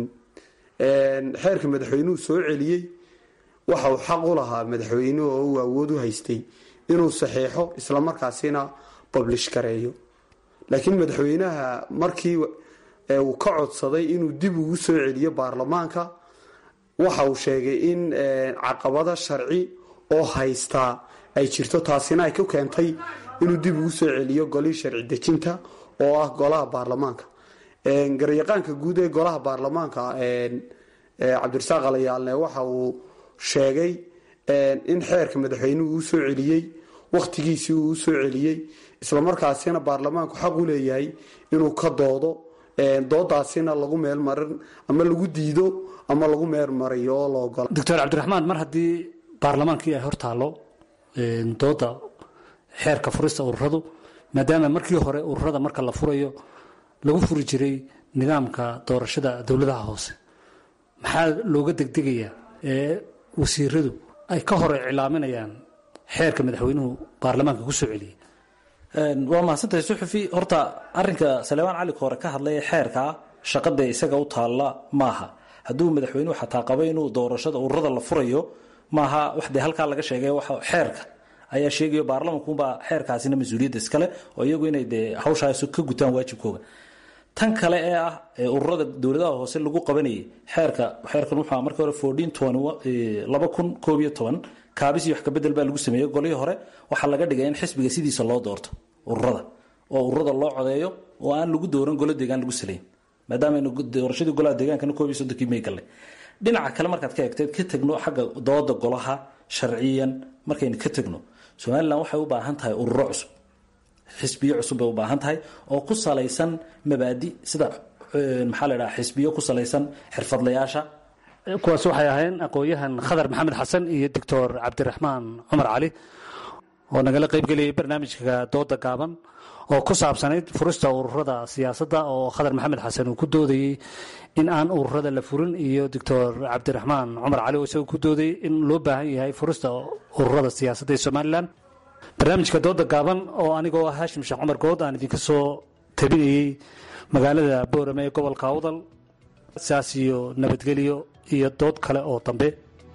xeerka madaxweynuhu soo celiyey waxa uu xaq u lahaa madaxweynuhu oo uu awood u haystay inuu saxeexo islamarkaasina bablish gareeyo laakiin madaxweynaha markii uu ka codsaday inuu dib ugu soo celiyo baarlamaanka waxa uu sheegay in caqabada sharci oo haystaa ay jirto taasina ay ku keentay inuu dib ugu soo celiyo golihii sharci dejinta oo ah golaha baarlamaanka garyaqaanka guud ee golaha baarlamaanka cabdirasaaq alayaalne waxa uu sheegay in xeerka madaxweynuhu uu soo celiyey wakhtigiisii uu usoo celiyey islamarkaasina baarlamaanku xaq u leeyahay inuu ka doodo doodaasina lagu meelmarin ama lagu diido ama lagu meelmariyo oo la ogola doctor cabdiraxmaan mar haddii baarlamaankii ay hor taallo dooda xeerka furista ururadu maadaama markii hore ururada marka la furayo lagu furi jiray nidaamka doorashada dowladaha hoose maxaa looga degdegayaa ee wasiiradu ay ka hor iclaaminayaan xeerka madaxweynuhu baarlamaanka ku soo celiyey waa mahadsantahay suxufi horta arinka saleebaan cali hore ka hadlaya xeerka shaqada isaga u taalla maaha hadduu madaxweynuhu xataa qabo inuu doorashada ururada la furayo maaha wax dee halkaa laga sheegay xeerka ayaa sheegayo baarlamankunbaa xeerkaasina mas-uuliyadda iskale oo iyagu inay dee hawshaas ka gutaan waajibkooga tan kale ee ah ururada dowladaha hoose lagu qabanayay xeerka xeerkan wuxuu markii hore fourteen laba kun koob iyo toban kaabis iyo wax kabedel baa lagu sameeyey golihii hore waxaa laga dhigay in xisbiga sidiisa loo doorto ururada oo ururada loo codeeyo oo aan lagu dooran golo deegaan lagu salayn maadaama doorashadii golaha deegaankana koob iyo soddonkii may gallay dhinaca kale markaad ka eegteed ka tegno xagga dooda golaha sharciyan markaynu ka tegno somalilan waxay u baahan tahay ururo cusub xisbiyo cusub bay u baahan tahay oo ku salaysan mabaadi sida maxaa la dhaha xisbiyo ku salaysan xirfadlayaasha kuwaas waxay ahayn aqoon-yahan khadar maxamed xasan iyo doctor cabdiraxmaan cumar cali oo nagala qaybgelayay barnaamijka dooda gaaban oo ku saabsanayd furista ururada siyaasadda oo khadar maxamed xasan uu ku doodayey in aan ururada la furin iyo doctor cabdiraxmaan cumar cali oo isaga ku doodayay in loo baahan yahay furista ururada siyaasadda ee somalilan barnaamijka dooda gaaban oo anigoo ah haashim sheekh cumar good aan idinka soo tabinayey magaalada boorame ee gobolka awdal saas iyo nabadgelyo iyo dood kale oo dambe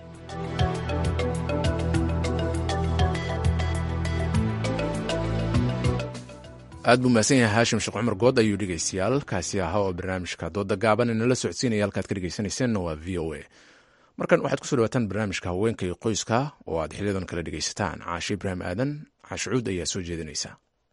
aad buu mahadsan yahay haashim sheekh cumar good ayuu dhegeystayaal kaasi ahaa oo barnaamijka dooda gaaban inala socodsiinaya halkaad ka dhegeysanayseena waa v o a markan waxaad kusoo dhawaataan barnaamijka haweenka iyo qoyska oo aad xiliyadan kala dhegaysataan caashe ibraahim aadan caashucuud ayaa soo jeedinaysa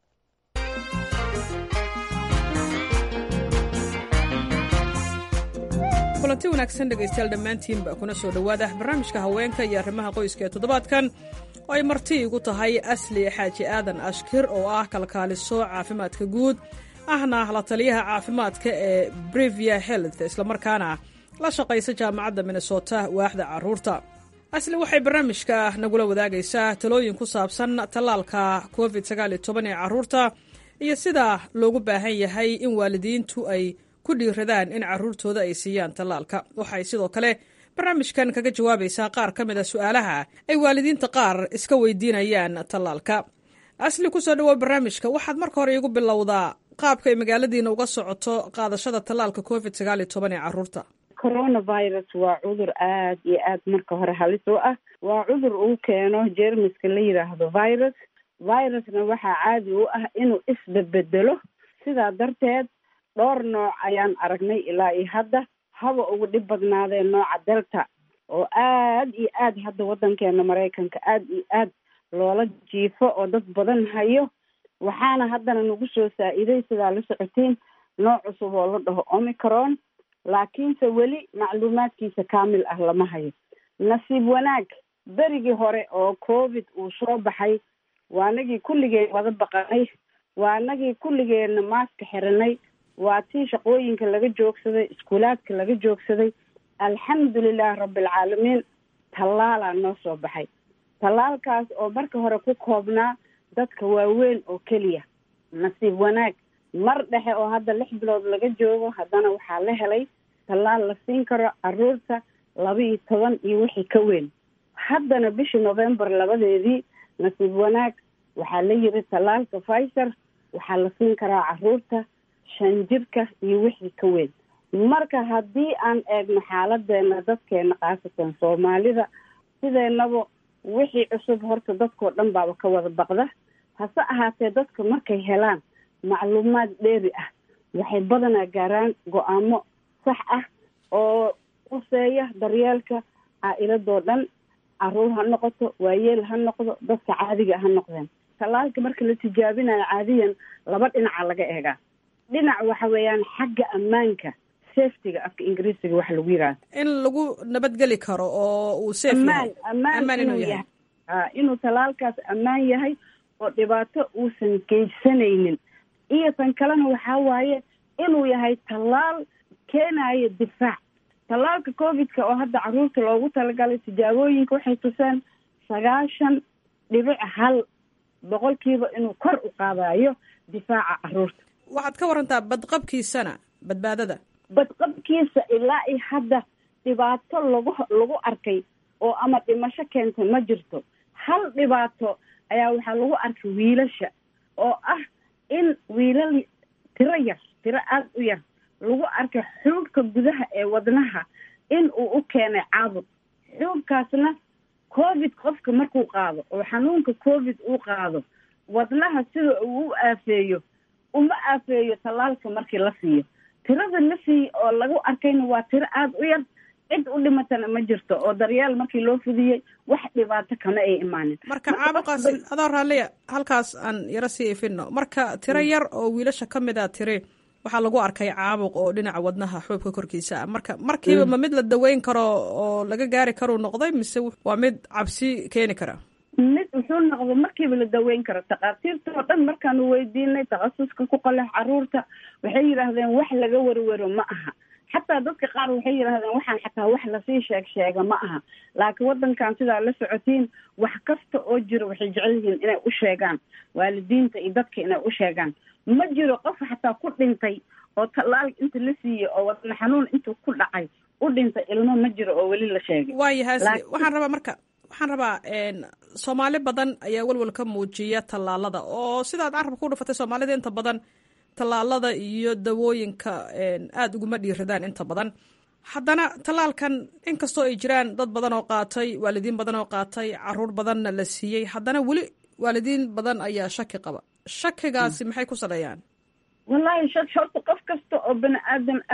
kulanti wanaagsan dhegaystayaal dhammaantiinba kuna soo dhowaada barnaamijka haweenka iyo arrimaha qoyska ee toddobaadkan oo ay marti igu tahay asli xaaji aadan ashkir oo ah kalkaaliso caafimaadka guud ahna la taliyaha caafimaadka ee brevia health islamarkaana la shaqaysa jaamacadda minnesota waaxda caruurta asli waxay barnaamijka nagula wadaagaysaa talooyin ku saabsan tallaalka covid ee caruurta iyo sida loogu baahan yahay in waalidiintu ay ku dhiiradaan in caruurtooda ay siiyaan tallaalka waxay sidoo kale barnaamijkan kaga jawaabaysaa qaar ka mid a su-aalaha ay waalidiinta qaar iska weydiinayaan tallaalka asli kusoo dhawow barnaamijka waxaad marka hore iigu bilowdaa qaabka ay magaaladiina uga socoto qaadashada tallaalka covid sagaal iyo toban ee caruurta coronavirus waa cudur aad iyo aad marka hore halis u ah waa cudur uu keeno jermiska la yidhaahdo virus virusna waxaa caadi u ah inuu isbedbedelo sidaa darteed dhowr nooc ayaan aragnay ilaa iyo hadda haba ugu dhib badnaadee nooca delta oo aad iyo aad hadda waddankeena maraykanka aad iyo aad loola jiifo oo dad badan hayo waxaana haddana nagu soo saa-iday sidaa la socotiin nooc cusub oo la dhaho omicron laakiinse weli macluumaadkiisa kaamil ah lama hayo nasiib wanaag berigii hore oo covid uu soo baxay waanagii kulligeen wada baqanay waanagii kulligeenna maaska xiranay waa tii shaqooyinka laga joogsaday iskuulaadka laga joogsaday alxamdulilah rabbilcaalamiin tallaalaa noo soo baxay tallaalkaas oo marka hore ku koobnaa dadka waaweyn oo keliya nasiib wanaag mar dhexe oo hadda lix bilood laga joogo haddana waxaa la helay tallaal la siin karo caruurta laba iyo toban iyo wixii ka weyn haddana bishii november labadeedii nasiib wanaag waxaa la yiri tallaalka pfizer waxaa la siin karaa caruurta shan jirka iyo wixii ka weyn marka haddii aan eegno xaaladeena dadkeena khaasatan soomaalida sideenaba wixii cusub horta dadkao dhan baaba ka wada baqda hase ahaatee dadka markay helaan macluumaad dheeri ah waxay badanaa gaaraan go-aamo sax ah oo quseeya daryeelka caa-iladoo dhan caruur ha noqoto waayeel ha noqdo dadka caadiga ha noqdeen tallaalka marka la tijaabinayo caadiyan laba dhinaca laga eegaa dhinac waxa weeyaan xagga ammaanka safetyga afka ingiriisiga waxa lagu yidhahda in lagu nabadgeli karo oo uu safe ammaan yahay ammaan inuu inuu yahay yahay a inuu tallaalkaas ammaan yahay oo dhibaato uusan geysanaynin iyo tan kalena waxaa waaye inuu yahay tallaal keenayo difaac tallaalka covidka oo hadda caruurta loogu talagalay tijaabooyinka waxay tuseen sagaashan dhibic hal boqolkiiba inuu kor u qaadayo difaaca caruurta waxaad ka warantaa badqabkiisana badbaadada badqabkiisa ilaa iyo hadda dhibaato lagu lagu arkay oo ama dhimasho keenta ma jirto hal dhibaato ayaa waxaa lagu arkay wiilasha oo ah in wiilal tiro yar tiro aada u yar lagu arkay xuubka gudaha ee wadnaha in uu u keenay caabuq xuubkaasna covid qofka markuu qaado oo xanuunka covid uu qaado wadnaha sida uu u aafeeyo uma aafeeyo tallaalka markii la siiyo tirada la siiye oo lagu arkayna waa tiro aada u yar cid u dhimatana ma jirto oo daryeel markii loo fudiyey wax dhibaato kama ay imaanin marka caabuqaas adoo raalliya halkaas aan yaro sii ifino marka tiro yar oo wiilasha ka mid a tiri waxaa lagu arkay caabuq oo dhinaca wadnaha xuubka korkiisa ah marka markiiba ma mid la daweyn karo oo laga gaari karuu noqday mise waa mid cabsi keeni kara mid wuxuu noqdo markiiba la daweyn karo takhaatiirta oo dhan markaanu weydiinay takhasuska ku qalex caruurta waxay yidhaahdeen wax laga werwero ma aha xataa dadka qaar waxay yidhahdeen waxaan xataa wax lasii sheeg sheega ma aha laakiin waddankan sidaa la socotiin wax kasta oo jiro waxay jecel yihiin inay u sheegaan waalidiinta iyo dadka inay u sheegaan ma jiro qof xataa ku dhintay oo tallaal inta la siiyey oo wadna xanuun intuu ku dhacay u dhintay ilmo ma jiro oo weli la sheegay waayahay Laakiin- waxaan rabaa marka waxaan rabaa soomaali badan ayaa welwel ka muujiya tallaalada oo sidaad carabka ku dhufatay soomaalida inta badan tallaalada iyo dawooyinka aada uguma dhiiradaan inta badan haddana tallaalkan inkastoo ay jiraan dad badan oo qaatay waalidiin badan oo qaatay caruur badanna la siiyey haddana weli waalidiin badan ayaa shaki qaba shakigaasi maxay ku saleeyaan wallaahi shak horta qof kasta oo bani aadam ah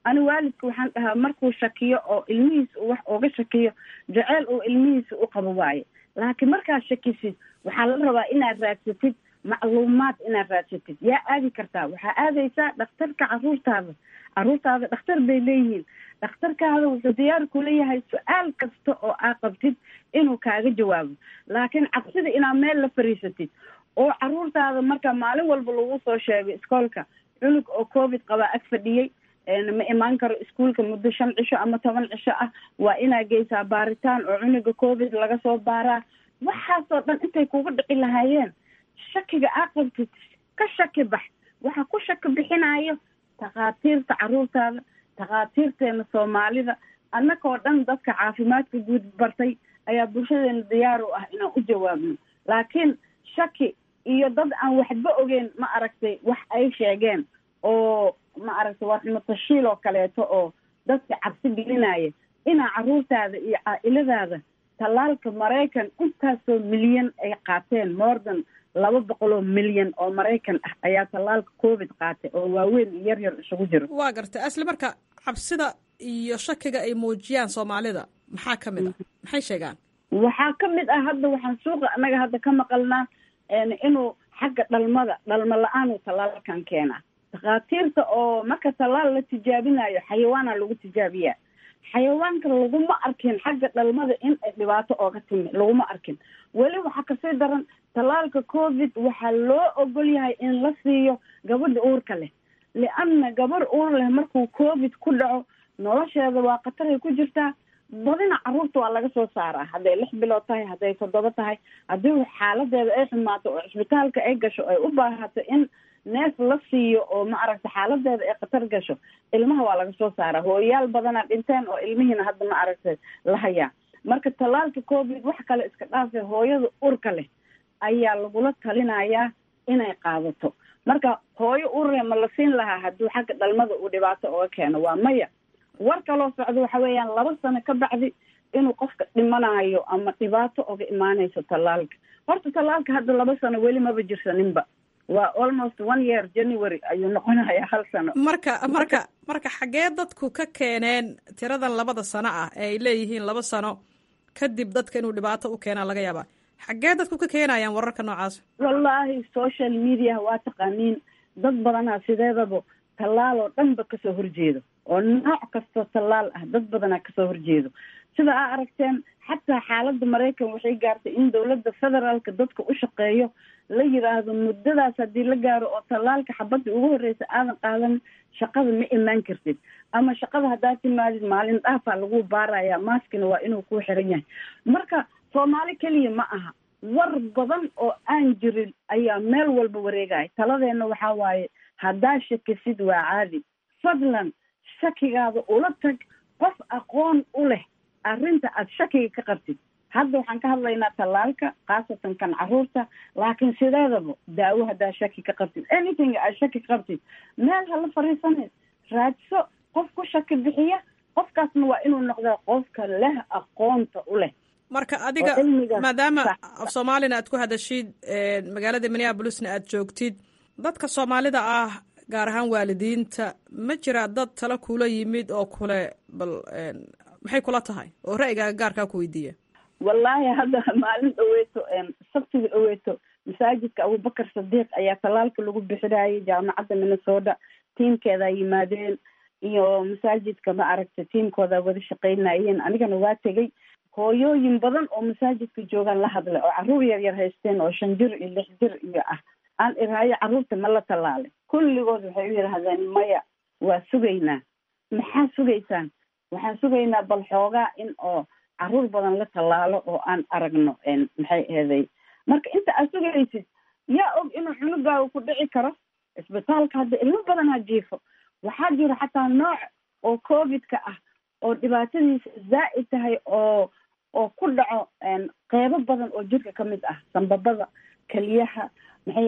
ani waalidka waxaan dhahaa markuu shakiyo oo ilmihiisa uu wax uga shakiyo jaceyl uu ilmihiisa u qabo waaye laakiin markaad shakisid waxaa la rabaa inaad raadsatid macluumaad inaad raadsatid yaa aadi kartaa waxaa aadaysaa dhakhtarka caruurtaada caruurtaada dhakhtar bay leeyihiin dhakhtarkaada wuxuu diyaar ku leeyahay su-aal kasta oo aa qabtid inuu kaaga jawaabo laakiin cabsida inaad meel la fariisatid oo caruurtaada marka maalin walba lagu soo sheegay iskoolka cunug oo covid qabaa ag fadhiyey ma imaan karo iskuolka muddo shan cisho ama toban cisho ah waa inaa geysaa baaritaan oo cunuga covid laga soo baaraa waxaasoo dhan intay kuga dhici lahaayeen shakiga aa qabtid ka shaki bax waxa ku shaki bixinayo takhaatiirta caruurtaada takhaatiirteena soomaalida annagoo dhan dadka caafimaadka guud bartay ayaa bulshadeena diyaar u ah inaan u jawaabno laakiin shaki iyo dad aan waxba ogeyn ma aragtay wax ay sheegeen oo ma aragtay waa xumatashiil oo kaleeto oo dadka cabsi gelinaya inaa caruurtaada iyo caa-iladaada tallaalka maraykan intaasoo milyan ay qaateen mordan laba boqol oo milyan oo maraykan ah ayaa tallaalka covid qaatay oo waaweyn iyo yar yar isugu jiro waa gartay asli marka cabsida iyo shakiga ay muujiyaan soomaalida maxaa ka mid ah maxay sheegaan waxaa ka mid ah hadda waxaan suuqa annaga hadda ka maqalnaa inuu xagga dhalmada dhalmo la-aan uu tallaalkan keenaa takhaatiirta oo marka tallaal la tijaabinayo xayawaana lagu tijaabiyaa xayawaanka laguma arkin xagga dhalmada in ay dhibaato ooga timi laguma arkin weli waxaa kasii daran tallaalka covid waxaa loo ogol yahay in la siiyo gabadha uurka leh lianna gabar uur leh markuu covid ku dhaco nolosheeda waa khataray ku jirtaa badina caruurta waa laga soo saaraa hadday lix bilood tahay hadday toddoba tahay haddii xaaladeeda ay xumaato oo cisbitaalka ay gasho ay u baahato in neef la siiyo oo ma aragta xaaladeeda ay khatar gasho ilmaha waa laga soo saaraa hooyayaal badanaa dhinteen oo ilmihiina hadda ma aragtay la hayaa marka tallaalka covid wax kale iska dhaafe hooyada urka leh ayaa lagula talinayaa inay qaadato marka hooyo urle ma la siin lahaa hadduu xagga dhalmada uu dhibaato oga keeno waa maya war kaloo socdo waxa weeyaan laba sano ka bacdi inuu qofka dhimanayo ama dhibaato oga imaanayso tallaalka horta tallaalka hadda laba sano weli maba jirsaninba waa almost one year january ayuu noqonayaa hal sano marka marka marka xaggee dadku ka keeneen tiradan labada sano ah ee ay leeyihiin laba sano kadib dadka inuu dhibaato u keenaa laga yaabaa xaggee dadku ka keenayaan wararka noocaas wallaahi social media waa taqaaniin dad badanaa sideedaba tallaal oo dhanba kasoo horjeedo oo nooc kastoo tallaal ah dad badanaa kasoo horjeedo sida aa aragteen xataa xaaladda maraykan waxay gaartay in dowladda federaalka dadka u shaqeeyo la yiraahdo muddadaas haddii la gaaro oo tallaalka xabadda ugu horreysa aadan qaadan shaqada ma imaan kartid ama shaqada haddaad timaadid maalin dhaafaa lagu baaraya maaskina waa inuu ku xiran yahay marka soomaali keliya ma aha war badan oo aan jirin ayaa meel walba wareegaya taladeenna waxaa waaye haddaa shakisid waa caadi fadlan shakigaada ula tag qof aqoon u leh arrinta aad shakiga ka qabtid hadda waxaan ka hadlaynaa tallaalka khaasatan kan caruurta laakiin sideedaba daawo haddaa shaki ka qabtid anything aad shaki ka qabtid meel hala fariisaneed raadso qof ku shaki bixiya qofkaasna waa inuu noqdaa qofka leh aqoonta u leh marka adiga maadaama af soomaalina aad ku hadashid magaalada minneabolisna aad joogtid dadka soomaalida ah gaar ahaan waalidiinta ma jiraa dad tala kula yimid oo kule bal maxay kula tahay oo ra'yigaaga gaarkaa ku weydiiya wallaahi hadda maalin dhaweeto sabtiga dhaweeto masaajidka abubakar sadiiq ayaa tallaalka lagu bixinayay jaamacadda minnesota tiimkeedaa yimaadeen iyo masaajidka ma aragta tiimkooda wada shaqaynayeen anigana waa tegey hooyooyin badan oo masaajidka joogaan la hadlay oo carruur yar yar haysteen oo shan jir iyo lix jir iyo ah aan iraayo carruurta ma la tallaalay kulligood waxay u yidhaahdeen maya waa sugaynaa maxaa sugaysaan waxaan sugaynaa bal xoogaa in oo carruur badan la tallaalo oo aan aragno maxay eeday marka inta aad sugaysid yaa og inuu cunugaaga ku dhici karo isbitaalka hadda ilmo badanaa jiifo waxaa jira xataa nooc oo covidka ah oo dhibaatadiisa zaa'id tahay oo oo ku dhaco qeybo badan oo jirka ka mid ah sambabada keliyaha maxay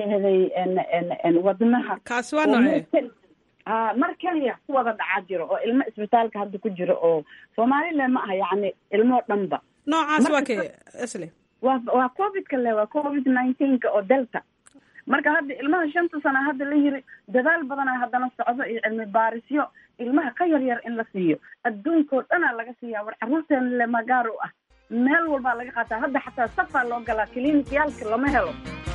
ahaday wadnaha kaasi waa noocee a mar keliya ku wada dhacaa jiro oo ilmo isbitaalka hadda ku jiro oo soomaalile ma aha yacni ilmoo dhanba noocaas waa kee isle waa waa covidka le waa covid nineteenka oo delta marka hadda ilmaha shanta sana hadda la yiri dadaal badanaa haddana socdo iyo cilmi baarisyo ilmaha ka yar yar in la siiyo adduunkao dhanaa laga siiyaa war carruurteena le magaar u ah meel walbaa laga qaataa hadda xataa safaa loo galaa kiliinikiyaalka lama helo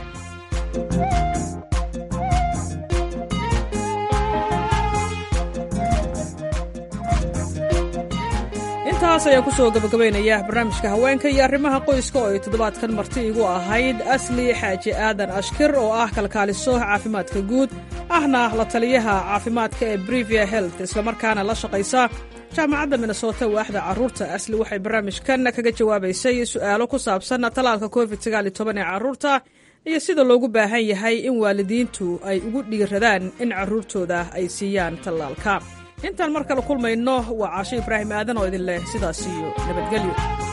intaas ayaan kusoo gabagabaynaya barnaamijka haweenka iyo arrimaha qoyska oo ay toddobaadkan marti igu ahayd asli xaaji aadan ashkir oo ah kalkaaliso caafimaadka guud ahna la taliyaha caafimaadka ee brivia health islamarkaana la shaqaysa jaamacadda minnesota waaxda carruurta asli waxay barnaamijkan kaga jawaabaysay su'aalo ku saabsan talaalka covid ee carruurta iyo sida loogu baahan yahay in waalidiintu ay ugu dhiiradaan in carruurtooda ay siiyaan tallaalka intaan mar kale kulmayno waa caasho ibraahim aadan oo idin leh sidaas iyo nabadgelyo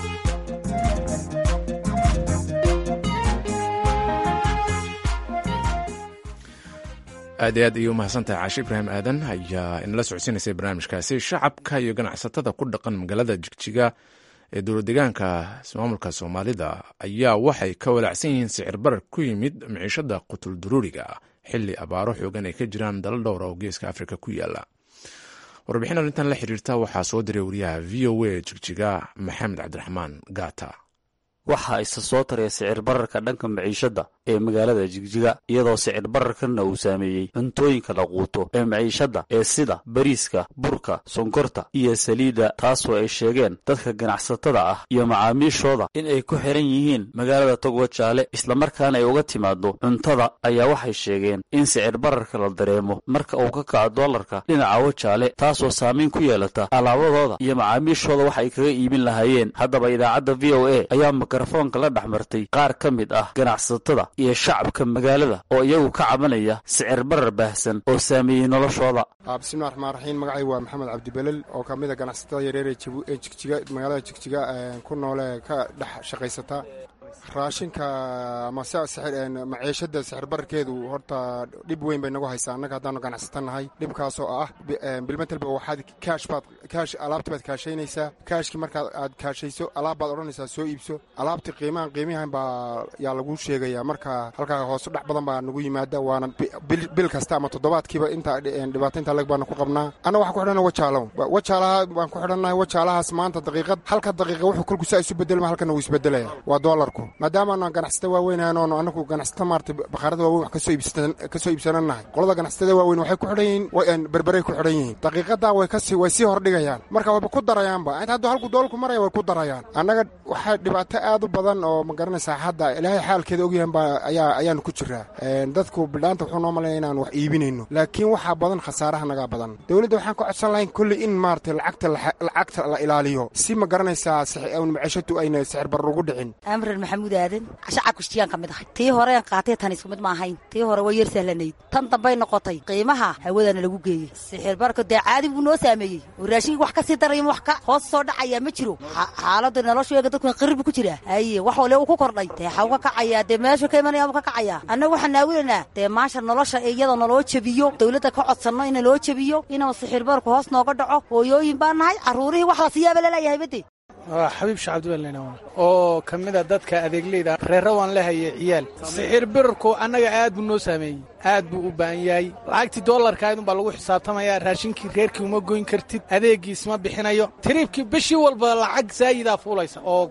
aad iyo aad ayay u mahadsantahay caashe ibraahim aadan ayaa inala socodsiinaysay barnaamijkaasi shacabka iyo ganacsatada ku dhaqan magaalada jigjiga ee dowladdeegaanka maamulka soomaalida ayaa waxay ka walaacsan yihiin sicir barar ku yimid miciishada qutul duruuriga xilli abaaro xoogan ay ka jiraan dalal dhowra oo geeska afrika ku yaala warbixin arrintan la xiriirta waxaa soo diray wariyaha v o a jigjiga maxamed cabdiraxmaan gaata waxaa isa soo taraya sicir bararka dhanka maciishadda ee magaalada jigjiga iyadoo sicir bararkanna uu saameeyey cuntooyinka la quuto ee maciishadda ee sida bariiska burka sonkorta iyo saliidda taasoo ay sheegeen dadka ganacsatada ah iyo macaamiishooda in ay ku xiran yihiin magaalada togwa jaale islamarkaana ay uga timaado cuntada ayaa waxay sheegeen in sicir bararka la dareemo marka uu ka kaco doolarka dhinaca wajaale taasoo saamayn ku yeelata alaabadooda iyo macaamiishooda wax ay kaga iibin lahaayeen haddaba idaacadda v o a ayaa mikrofoonka la dhex martay qaar ka mid ah ganacsatada iyo shacabka magaalada oo iyagu ka cabanaya sicir barar baahsan oo saameeyey noloshooda bismillahi raxmaan raxiim magacaygu waa maxamed cabdibelel oo ka mid a ganacsatada yareer ee jigjiga magaalada jigjiga ku noole ka dhex shaqaysata raashinka ama maciishada sixir bararkeedu horta dhib weyn bay nagu haysaa annaga haddaanu ganacsata nahay dhibkaasoo ah bilmetelba waxaad kaash baad kaash alaabti baad kaashaynaysaa kaashkii markaad aad kaashayso alaab baad odhanaysaa soo iibso alaabti qiimahan qiimihan baa yaa lagu sheegayaa marka halkaa hoose dhex badan baa nagu yimaada waana bil kasta ama toddobaadkiiba inta dhibaato intaa leg baanu ku qabnaa anna waxaan ku xidhanna wajaalow wajaalaha baan ku xidhannahay wajaalahaas maanta daqiiqad halka daqiiqa wuxuu kolku saa isu bedelma halkana wuu isbedelaya waa doolarku maadaamaanu ganacsata waaweyn oonu anagu ganacsata maarata bakhaarada waaweyn wax kasoo iibsananahay qolada ganacsatada waaweyn waxay ku xidhan yihiin berberay ku xidhan yihiin daqiiqadaa way kasi way sii hordhigayaan marka wayba ku darayaanba inta hadduu halku doolku maraya way ku darayaan annaga waxaa dhibaato aad u badan oo ma garanaysaa hadda ilaahay xaalkeeda ogyahan baa ayaa ayaanu ku jiraa dadku bidhaanta wuxuu noo malaya inaan wax iibinayno laakiin waxaa badan khasaaraha nagaa badan dowladda waxaan ka codsan lahayn kolley in maarata lacagta lacagta la ilaaliyo si ma garanaysaa macishatu ayna sixir barar ugu dhicin amran maxamuud aadan shacabka shiyaan ka mid ahay tii horeen qaatay tan isku mid ma ahayn tii hore waa yar sahlanayd tan dambay noqotay qiimaha hawadana lagu geeyey sixir barka dee caadi buu noo saameeyey oo raashinkii wax ka sii daraya wax ka hoos soo dhacaya ma jiro xaaladda nolosheega dadku qirib ku jira haye wax wale uu ku kordhay dee xaw ka kacayaa dee meeshu ka imanaya ka kacayaa annaga waxaan naawilanaa dee maasha nolosha iyada naloo jebiyo dowladda ka codsanno in naloo jebiyo inuu sixir barku hoos nooga dhaco hooyooyin baa nahay carruurihii wax la siiyaaba laleeyahay bade waa xabiib shacabdiweln oo ka mid a dadka adeegleyda reere waan lehaye ciyaal sixir birarku annaga aad buu noo saameeyey aad buu u baahan yahay lacagtii doolarkaydun baa lagu xisaabtamaya raashinkii reerkii uma goyn kartid adeegiis ma bixinayo tiriibkii bishii walba lacag saayidaa fuulaysa oo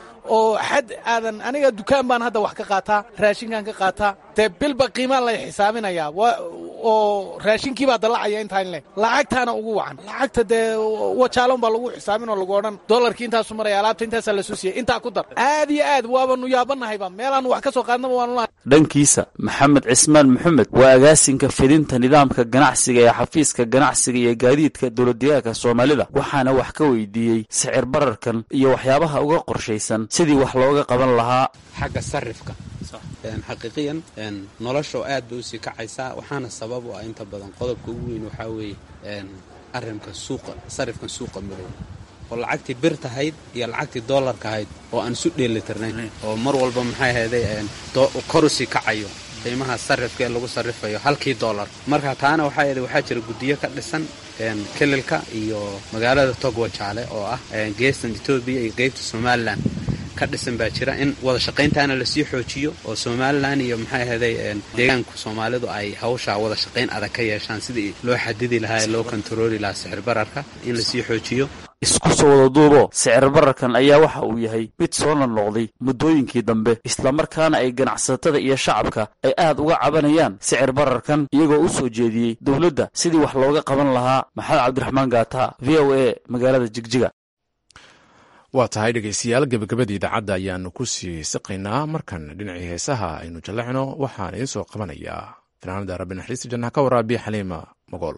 oo xad aadan aniga dukaan baan hadda wax ka qaataa raashinkaan ka qaataa dee bilba qiimaa lay xisaabinayaa oo raashinkii baa dallacaya intaan leh lacagtaana ugu wacan lacagta dee wajaalon baa lagu xisaabin oo lagu odhan doolarkii intaasu maraya alaabta intaasaa la soo siiyey intaa ku dar aad iyo aad waabanu yaabannahayba meelaan wax ka soo qaadnaba waanu dhankiisa maxamed cismaan maxamed waa agaasinka fidinta nidaamka ganacsiga ee xafiiska ganacsiga iyo gaadiidka dowladdeegaanka soomaalida waxaana wax ka weydiiyey sicir bararkan iyo waxyaabaha uga qorshaysan sidii wax looga qaban lahaa xagga sarifka xaqiiqiyan nolosha oo aad bay usii kacaysaa waxaana sabab u ah inta badan qodobka ugu weyn waxaa weeye arrinka suuqa sarifkan suuqa madow oo lacagtii bir tahayd iyo lacagtii doolarka ahayd oo aan isu dheelitirnayn oo mar walba maxay ahayday kor usii kacayo qiimaha sarifka ee lagu sarifayo halkii doolar marka taana waxaa yidhi waxaa jira guddiyo ka dhisan kelilka iyo magaalada togwa jaale oo ah geestan etoobiya iyo qeybta somalilan ka dhisan baa jira in wada shaqayntaana lasii xoojiyo oo somalilan iyo maxay ahaday deegaanku soomaalidu ay hawshaa wada shaqayn adag ka yeeshaan sidii loo xadidi lahaa ee loo kontarooli lahaa sicir bararka in lasii xoojiyo isku soo wada duubo sicir bararkan ayaa waxa uu yahay mid soo noqnoqday muddooyinkii dambe islamarkaana ay ganacsatada iyo shacabka ay aad uga cabanayaan sicir bararkan iyagoo u soo jeediyey dowladda sidii wax looga qaban lahaa maxamed cabdiraxmaan gaata v o a magaalada jigjiga waa tahay dhegaystayaal gebagabada idaacadda ayaanu ku sii siqaynaa markan dhinacii heesaha aynu jallacno waxaan idiin soo qabanayaa fanaanada rabbi naxariista jannaha ka waraabiya xaliima mogool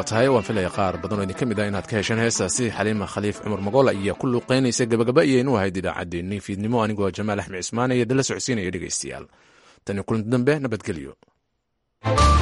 tahay waan filaya qaar badan oo idin ka mid ah inaad ka hesheen heestaasi xaliima khaliif cumar magool ayaa ku luuqeynaysa gabagaba iyaynu ahayd idaacaddeenii fiidnimo anigoo jamaal axmed cismaan iyo dala socodsiinaya dhegaystayaal tani kulanti dambe nabadgelyo